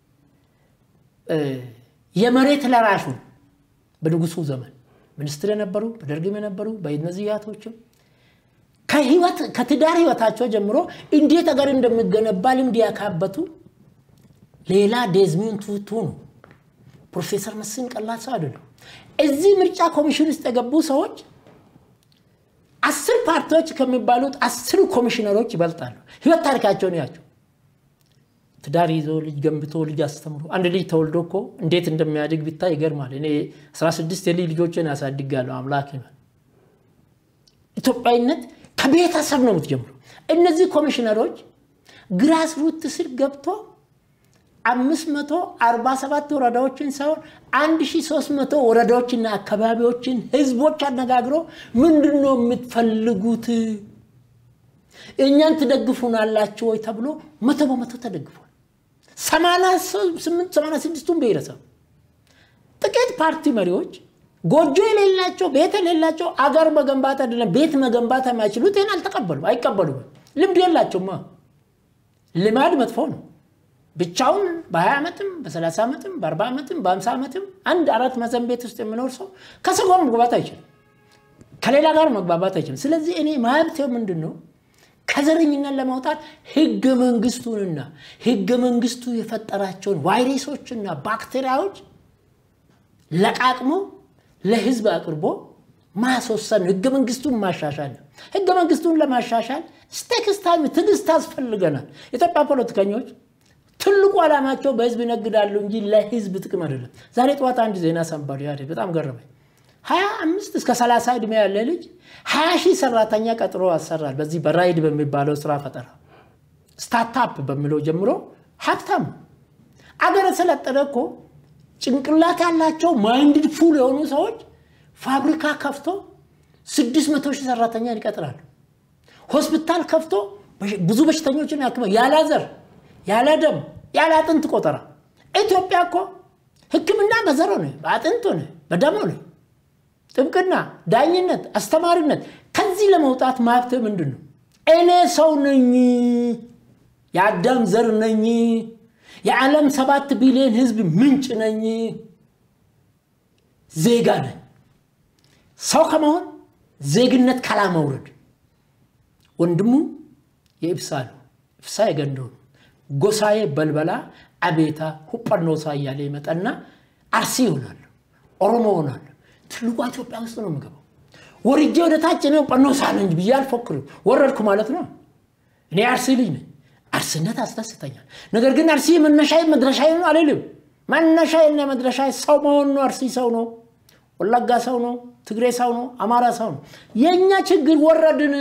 የመሬት ለራሹን በንጉሱ ዘመን ሚኒስትር የነበሩ በደርግም የነበሩ በእነዚህ ያቶችም ከህይወት ከትዳር ህይወታቸው ጀምሮ እንዴት ሀገር እንደሚገነባ ልምድ ያካበቱ ሌላ ዴዝሞንድ ቱቱ ነው። ፕሮፌሰር መስፍን ቀላል ሰው አይደሉም። እዚህ ምርጫ ኮሚሽን ውስጥ የገቡ ሰዎች አስር ፓርቲዎች ከሚባሉት አስሩ ኮሚሽነሮች ይበልጣሉ። ህይወት ታሪካቸውን ያቸው ትዳር ይዞ ልጅ ገንብቶ ልጅ አስተምሮ አንድ ልጅ ተወልዶ እኮ እንዴት እንደሚያድግ ቢታይ ይገርማል። እኔ 16 የልጅ ልጆችን ያሳድጋለሁ። አምላክ ይበል። ኢትዮጵያዊነት ከቤተሰብ ነው የምትጀምረው። እነዚህ ኮሚሽነሮች ግራስ ሩት ስር ገብቶ 547 ወረዳዎችን ሳይሆን 1300 ወረዳዎችና አካባቢዎችን ህዝቦች አነጋግሮ ምንድን ነው የምትፈልጉት እኛን ትደግፉናላችሁ ወይ ተብሎ መቶ በመቶ ተደግፏል። 86ቱን ብሔረሰብ ጥቂት ፓርቲ መሪዎች ጎጆ የሌላቸው ቤት የሌላቸው አገር መገንባት አይደለም ቤት መገንባት የማይችሉት ይህን አልተቀበሉ አይቀበሉም። ልምድ የላቸውማ። ልማድ መጥፎ ነው። ብቻውን በ20 ዓመትም በ30 ዓመትም በ40 ዓመትም በ50 ዓመትም አንድ አራት ማዕዘን ቤት ውስጥ የሚኖር ሰው ከሰው ጋር መግባባት አይችልም። ከሌላ ጋር መግባባት አይችልም። ስለዚህ እኔ መብቴው ምንድን ነው? ከዘረኝነት ለማውጣት ህገ መንግስቱንና ህገ መንግስቱ የፈጠራቸውን ቫይረሶችና ባክቴሪያዎች ለቃቅሞ ለህዝብ አቅርቦ ማስወሰን ህገ መንግስቱን ማሻሻል ነው። ህገ መንግስቱን ለማሻሻል ስቴክስ ታይም ትዕግስት ያስፈልገናል። የኢትዮጵያ ፖለቲከኞች ትልቁ ዓላማቸው በህዝብ ይነግዳሉ እንጂ ለህዝብ ጥቅም አይደለም። ዛሬ ጠዋት አንድ ዜና ሰንባሪ በጣም ገረመኝ። ሀያ አምስት እስከ ሰላሳ ዕድሜ ያለ ልጅ ሀያ ሺህ ሰራተኛ ቀጥሮ ያሰራል። በዚህ በራይድ በሚባለው ስራ ፈጠራ ስታርታፕ በሚለው ጀምሮ ሀብታም አገር የሰለጠነ እኮ ጭንቅላት ያላቸው ማይንድድ ፉል የሆኑ ሰዎች ፋብሪካ ከፍቶ ስድስት መቶ ሺህ ሰራተኛ ይቀጥራሉ። ሆስፒታል ከፍቶ ብዙ በሽተኞችን ያክማል። ያለ ዘር፣ ያለ ደም፣ ያለ አጥንት ቆጠራ። ኢትዮጵያ እኮ ሕክምና በዘር ሆነ፣ በአጥንት ሆነ፣ በደም ሆነ፣ ጥብቅና፣ ዳኝነት፣ አስተማሪነት። ከዚህ ለመውጣት ማብት ምንድን ነው? እኔ ሰው ነኝ፣ የአዳም ዘር ነኝ፣ የዓለም ሰባት ቢሊዮን ህዝብ ምንጭ ነኝ፣ ዜጋ ነኝ። ሰው ከመሆን ዜግነት ካላመውረድ ወንድሙ የኢብሳ ነው፣ ኢብሳ የገንዶ ነው። ጎሳዬ በልበላ አቤታ ሁጳኖሳ እያለ ይመጣና አርሲ ይሆናል፣ ኦሮሞ ይሆናል። ትልቋ ኢትዮጵያ ውስጥ ነው የምገባው። ወርጄ ወደ ታች ነው ጳኖሳ ነኝ ብዬ አልፎክርም። ወረድኩ ማለት ነው። እኔ አርሲ ልጅ ነኝ። አርስነት አስደስተኛል። ነገር ግን አርሲ መነሻዬ መድረሻዬ ነው አልልም። መነሻዬና መድረሻዬ ሰው መሆን ነው። አርሲ ሰው ነው። ወለጋ ሰው ነው። ትግሬ ሰው ነው። አማራ ሰው ነው። የእኛ ችግር ወረድን።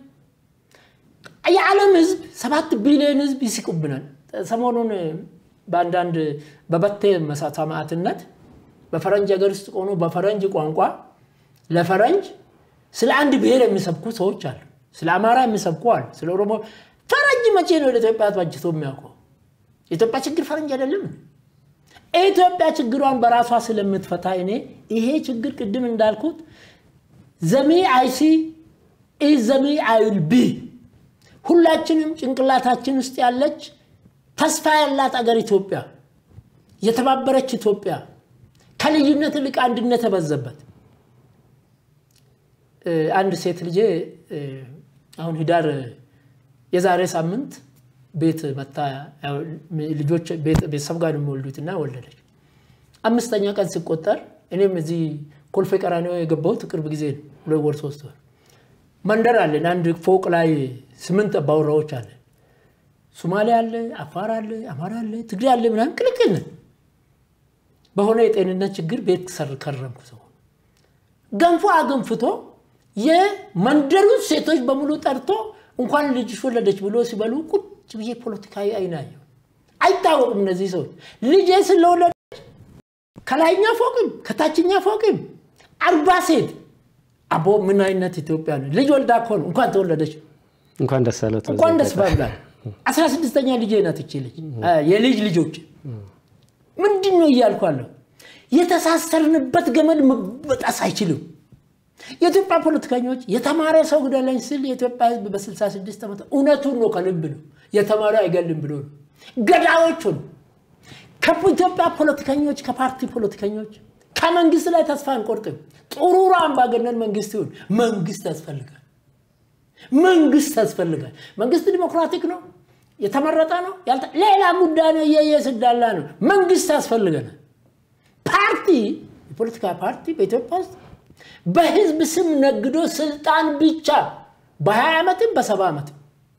የዓለም ህዝብ ሰባት ቢሊዮን ህዝብ ይስቁብናል። ሰሞኑን በአንዳንድ በበቴ ሰማዕትነት በፈረንጅ ሀገር ውስጥ ሆኖ በፈረንጅ ቋንቋ ለፈረንጅ ስለ አንድ ብሔር የሚሰብኩ ሰዎች አሉ። ስለ አማራ የሚሰብኩ አሉ። ስለ ኦሮሞ ፈረንጅ መቼ ነው ለኢትዮጵያ ባጅቶ የሚያውቀው? የኢትዮጵያ ችግር ፈረንጅ አይደለም። ኢትዮጵያ ችግሯን በራሷ ስለምትፈታ እኔ ይሄ ችግር ቅድም እንዳልኩት ዘሚ አይሲ ዘሚ አይል ቢ ሁላችንም ጭንቅላታችን ውስጥ ያለች ተስፋ ያላት አገር ኢትዮጵያ፣ የተባበረች ኢትዮጵያ፣ ከልዩነት ይልቅ አንድነት የበዘበት አንድ ሴት ልጄ አሁን ህዳር የዛሬ ሳምንት ቤት መታ ልጆች ቤተሰብ ጋር የሚወልዱትና ወለደች። አምስተኛ ቀን ሲቆጠር እኔም እዚህ ኮልፌ ቀራኒዮ የገባሁት ቅርብ ጊዜ ነው። ሁለት ወር ሶስት ወር መንደር አለን። አንድ ፎቅ ላይ ስምንት አባወራዎች አለን። ሱማሌ አለ፣ አፋር አለ፣ አማራ አለ፣ ትግሬ አለ፣ ምናምን ቅልቅል ነን። በሆነ የጤንነት ችግር ቤት ከረምኩ። ሰው ገንፎ አገንፍቶ የመንደሩን ሴቶች በሙሉ ጠርቶ እንኳን ልጅሽ ወለደች ብሎ ሲበሉ ቁጭ ብዬ ፖለቲካዊ አይናየው አይታወቅም። እነዚህ ሰዎች ልጄ ስለወለደች ከላይኛ ፎቅም ከታችኛ ፎቅም አርባ ሴት አቦ ምን አይነት ኢትዮጵያ ነው? ልጅ ወልዳ እኮ ነው እንኳን ተወለደች እንኳን ደስ አለት እንኳን ደስ ባብላል። አስራ ስድስተኛ ልጄ ናት እቺ ልጅ የልጅ ልጆች ምንድን ነው እያልኳለሁ። የተሳሰርንበት ገመድ መበጣስ አይችልም። የኢትዮጵያ ፖለቲከኞች የተማረ ሰው ግደለኝ ስል የኢትዮጵያ ሕዝብ በ66 ዓመት እውነቱን ነው ከልብ ነው የተማረ አይገልም ብሎ ነው ገዳዮቹ ነው። ከኢትዮጵያ ፖለቲከኞች ከፓርቲ ፖለቲከኞች ከመንግስት ላይ ተስፋ አንቆርጥም። ጥሩራ አምባገነን መንግስት ይሁን መንግስት ያስፈልጋል። መንግስት ያስፈልጋል። መንግስት ዲሞክራቲክ ነው፣ የተመረጠ ነው፣ ሌላ ጉዳይ ነው፣ የየስዳላ ነው። መንግስት ያስፈልገናል። ፓርቲ የፖለቲካ ፓርቲ በኢትዮጵያ ውስጥ በህዝብ ስም ነግዶ ስልጣን ብቻ በ20 ዓመትም በሰባ ዓመትም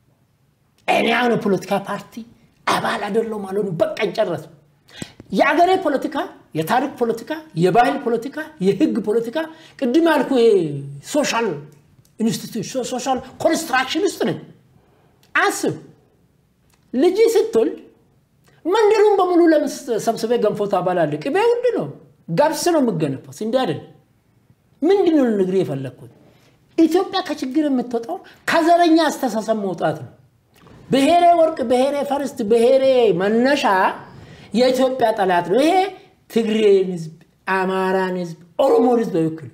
እኔ አሁን የፖለቲካ ፓርቲ አባል አይደለሁም አልሆኑ በቃኝ ጨረስ። የአገሬ ፖለቲካ፣ የታሪክ ፖለቲካ፣ የባህል ፖለቲካ፣ የህግ ፖለቲካ ቅድም ያልኩ ሶሻል ኢንስቲትዩሽን ሶሻል ኮንስትራክሽን ውስጥ ነኝ። አስብ ልጅ ስትወልድ መንደሩን በሙሉ ሰብስቤ ገንፎ ታባላለህ። ቅቤ ውድ ነው፣ ገብስ ነው የምገነፋው፣ ስንዴ አይደለም። ምንድን ነው ልነግርህ የፈለግኩት? ኢትዮጵያ ከችግር የምትወጣው ከዘረኛ አስተሳሰብ መውጣት ነው። ብሔሬ ወርቅ፣ ብሔሬ ፈርስት፣ ብሔሬ መነሻ የኢትዮጵያ ጠላት ነው። ይሄ ትግሬን ህዝብ፣ አማራን ህዝብ፣ ኦሮሞን ህዝብ አይወክልም።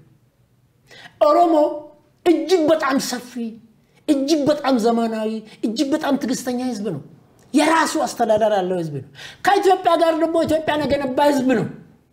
ኦሮሞ እጅግ በጣም ሰፊ፣ እጅግ በጣም ዘመናዊ፣ እጅግ በጣም ትዕግስተኛ ህዝብ ነው። የራሱ አስተዳደር ያለው ህዝብ ነው። ከኢትዮጵያ ጋር ደግሞ ኢትዮጵያን የገነባ ህዝብ ነው።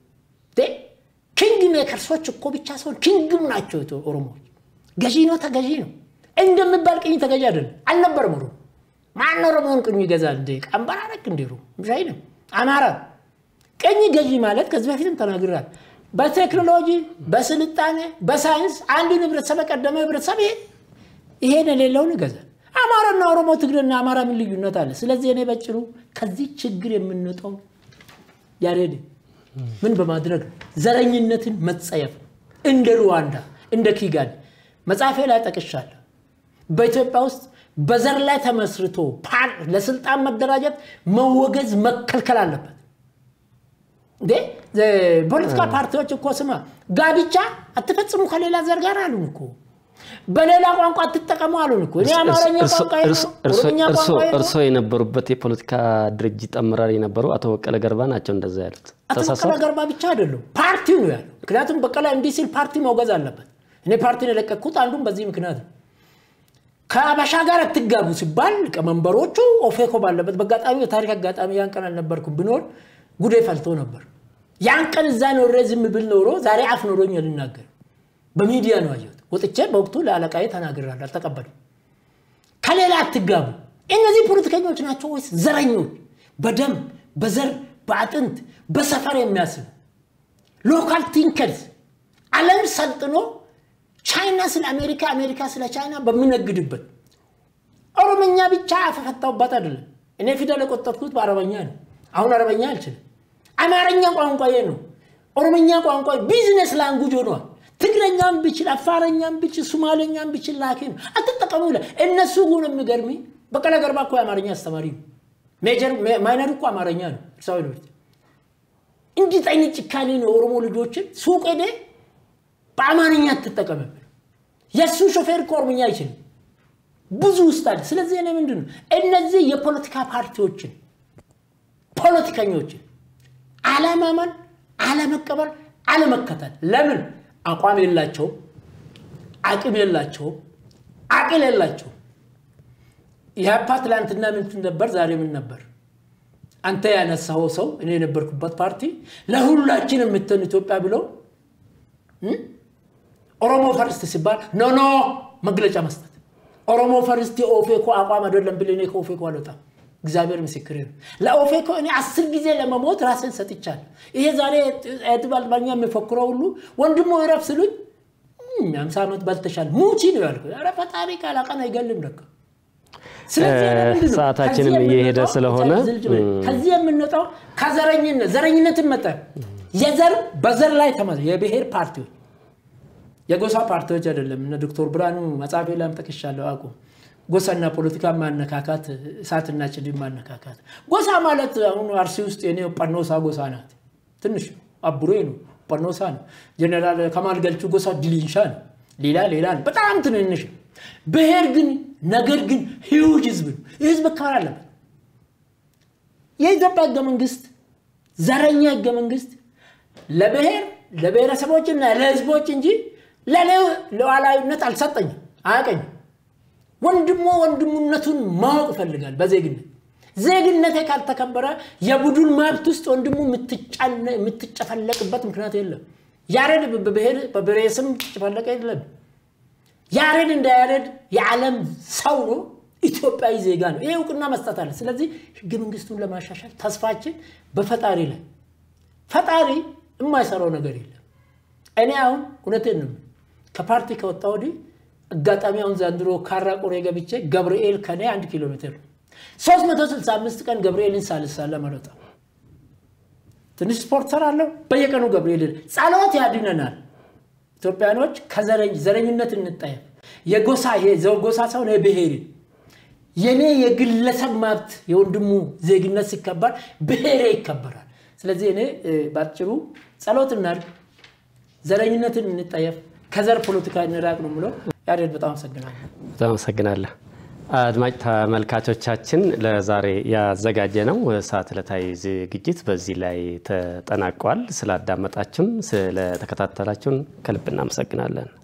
ኪንግ ሜከርሶች እኮ ብቻ ሰው ኪንግም ናቸው ኦሮሞዎች። ገዢ ነው ተገዢ ነው እንደሚባል ቅኝ ተገዢ አይደለም አልነበረም። ኦሮሞ ማን ኦሮሞውን ቅኝ ይገዛል እንዴ? ቀንበር አረክ እንዴ? ሻይ ነው አማራ ቅኝ ገዢ ማለት ከዚህ በፊትም ተናግራል። በቴክኖሎጂ በስልጣኔ በሳይንስ አንድን ህብረተሰብ የቀደመ ህብረተሰብ ይሄን የሌለውን ይገዛል። አማራና ኦሮሞ፣ ትግሬና አማራ ምን ልዩነት አለ? ስለዚህ እኔ በጭሩ ከዚህ ችግር የምንወጣው ያሬድ ምን በማድረግ ነው? ዘረኝነትን መጸየፍ እንደ ሩዋንዳ እንደ ኪጋሊ መጽሐፌ ላይ ጠቅሻለሁ። በኢትዮጵያ ውስጥ በዘር ላይ ተመስርቶ ለስልጣን መደራጀት መወገዝ መከልከል አለበት። እንዴ ፖለቲካ ፓርቲዎች እኮ ስማ ጋብቻ አትፈጽሙ ከሌላ ዘር ጋር አሉን እኮ በሌላ ቋንቋ አትጠቀሙ አሉን እኮ። እኔ አማርኛ ቋንቋ ኦሮምኛ ቋንቋ እርስዎ የነበሩበት የፖለቲካ ድርጅት አመራር የነበሩ አቶ በቀለ ገርባ ናቸው እንደዛ ያሉት። አቶ በቀለ ገርባ ብቻ አይደሉም፣ ፓርቲው ነው ያለው። ምክንያቱም በቀለ እንዲህ ሲል ፓርቲ መውገዝ አለበት። እኔ ፓርቲን የለቀቅኩት አንዱም በዚህ ምክንያት ነው። ከአበሻ ጋር አትጋቡ ሲባል ሊቀመንበሮቹ ኦፌኮ ባለበት በአጋጣሚ የታሪክ አጋጣሚ ያን ቀን አልነበርኩም። ብኖር ጉዴ ፈልቶ ነበር። ያን ቀን እዛ ኖሬ ዝም ብል ኖሮ ዛሬ አፍ ኖሮኝ ልናገር በሚዲያ ነው አየሁት። ወጥቼ በወቅቱ ለአለቃዬ ተናግራለሁ፣ አልተቀበሉም። ከሌላ አትጋቡ። እነዚህ ፖለቲከኞች ናቸው ወይስ ዘረኞች? በደም በዘር በአጥንት በሰፈር የሚያስቡ ሎካል ቲንከርስ ዓለም ሰልጥኖ ቻይና ስለ አሜሪካ አሜሪካ ስለ ቻይና በምነግድበት ኦሮምኛ ብቻ አፈፈታውባት አይደለም። እኔ ፊደል የቆጠርኩት በአረበኛ ነው። አሁን አረበኛ አልችልም። አማርኛ ቋንቋዬ ነው። ኦሮምኛ ቋንቋ ቢዝነስ ላንጉጅ ሆኗል። ትግረኛም ብችል አፋረኛም ብችል ሱማሌኛም ብችል ላኪ ነው። አትጠቀሙ ይላል። እነሱ ግን የሚገርሚ በቀለ ገርባ እኮ የአማርኛ አስተማሪ ነው። ሜጀር ማይነር እኮ አማርኛ ነው። እርሳው ዩኒቨርሲቲ እንዲህ አይነት ጭካኔ ነው። የኦሮሞ ልጆችን ሱቅ ሄደ በአማርኛ አትጠቀምብን። የእሱ ሾፌር እኮ ኦሮምኛ አይችልም። ብዙ ውስጥ አለ። ስለዚህ እኔ ምንድን ነው እነዚህ የፖለቲካ ፓርቲዎችን ፖለቲከኞችን አለማመን፣ አለመቀበል፣ አለመከተል ለምን አቋም የላቸውም፣ አቅም የላቸውም፣ አቅል የላቸውም። ኢህአፓ ትላንትና ምን ነበር? ዛሬ ምን ነበር? አንተ ያነሳው ሰው እኔ የነበርኩበት ፓርቲ ለሁላችን የምትሆን ኢትዮጵያ ብለው ኦሮሞ ፈርስት ሲባል ኖ ኖ መግለጫ መስጠት ኦሮሞ ፈርስት የኦፌኮ አቋም አይደለም ብል እኔ ከኦፌኮ አልወጣም። እግዚአብሔር ምስክሬ ነው። ለኦፌኮ እኔ አስር ጊዜ ለመሞት ራሴን ሰጥቻለሁ። ይሄ ዛሬ ኤድባልባኛ የሚፎክረው ሁሉ ወንድሞ ይረፍ ስሉኝ አምሳ ዓመት ባልተሻል ሙቺ ነው ያልኩት። ኧረ ፈጣሪ ቃላቀን አይገልም ደካ ሰዓታችንም እየሄደ ስለሆነ ከዚህ የምንወጣው ከዘረኝነት ዘረኝነትን መጠ የዘር በዘር ላይ ተመ የብሔር ፓርቲዎች የጎሳ ፓርቲዎች አይደለም። እነ ዶክተር ብርሃኑ መጽሐፌ ላይም ጠቅሻለሁ። አቁ ጎሳና ፖለቲካ ማነካካት፣ እሳትና ጭድ ማነካካት። ጎሳ ማለት አሁን አርሲ ውስጥ የኔ ጳኖሳ ጎሳ ናት። ትንሽ አቡሬ ነው፣ ጳኖሳ ነው። ጀኔራል ከማል ገልቹ ጎሳ ዲሊንሻ ነው። ሌላ ሌላ ነው፣ በጣም ትንንሽ ነው። ብሔር ግን ነገር ግን ሂውጅ ህዝብ ነው። ይህ ህዝብ መከበር አለበት። የኢትዮጵያ ህገ መንግስት ዘረኛ ህገ መንግስት ለብሔር ለብሔረሰቦችና ለህዝቦች እንጂ ለእኔ ሉዓላዊነት አልሰጠኝም፣ አያቀኝም። ወንድሞ ወንድሙነቱን ማወቅ ይፈልጋል በዜግነት ዜግነቴ ካልተከበረ የቡድን መብት ውስጥ ወንድሙ የምትጨፈለቅበት ምክንያት የለም። ያሬድ በብሔር ስም ጨፈለቀ የለም። ያሬድ እንደ ያሬድ የዓለም ሰው ነው፣ ኢትዮጵያዊ ዜጋ ነው። ይሄ እውቅና መስጠት አለ። ስለዚህ ህገ መንግስቱን ለማሻሻል ተስፋችን በፈጣሪ ላይ ፈጣሪ የማይሰራው ነገር የለም። እኔ አሁን እውነቴን ነው ከፓርቲ ከወጣ ወዲህ አጋጣሚ አሁን ዘንድሮ ካራ ቆሬ ገብቼ ገብርኤል ከኔ አንድ ኪሎ ሜትር ነው። 365 ቀን ገብርኤልን ሳልሳለም አልወጣም። ትንሽ ስፖርት ሰራለሁ። በየቀኑ ገብርኤል ጸሎት ያድነናል። ኢትዮጵያኖች ከዘረኝነት እንጠየፍ። የጎሳ ጎሳ ሳይሆን የብሔር የኔ የግለሰብ መብት የወንድሙ ዜግነት ሲከበር ብሔሬ ይከበራል። ስለዚህ እኔ በአጭሩ ጸሎት እናድርግ፣ ዘረኝነትን እንጠየፍ፣ ከዘር ፖለቲካ እንራቅ ነው የምለው። ያሬድ በጣም አመሰግናለሁ። በጣም አመሰግናለሁ። አድማጭ ተመልካቾቻችን ለዛሬ ያዘጋጀ ነው ሰዓት ዕለታዊ ዝግጅት በዚህ ላይ ተጠናቋል። ስላዳመጣችሁን፣ ስለተከታተላችሁን ከልብ እናመሰግናለን።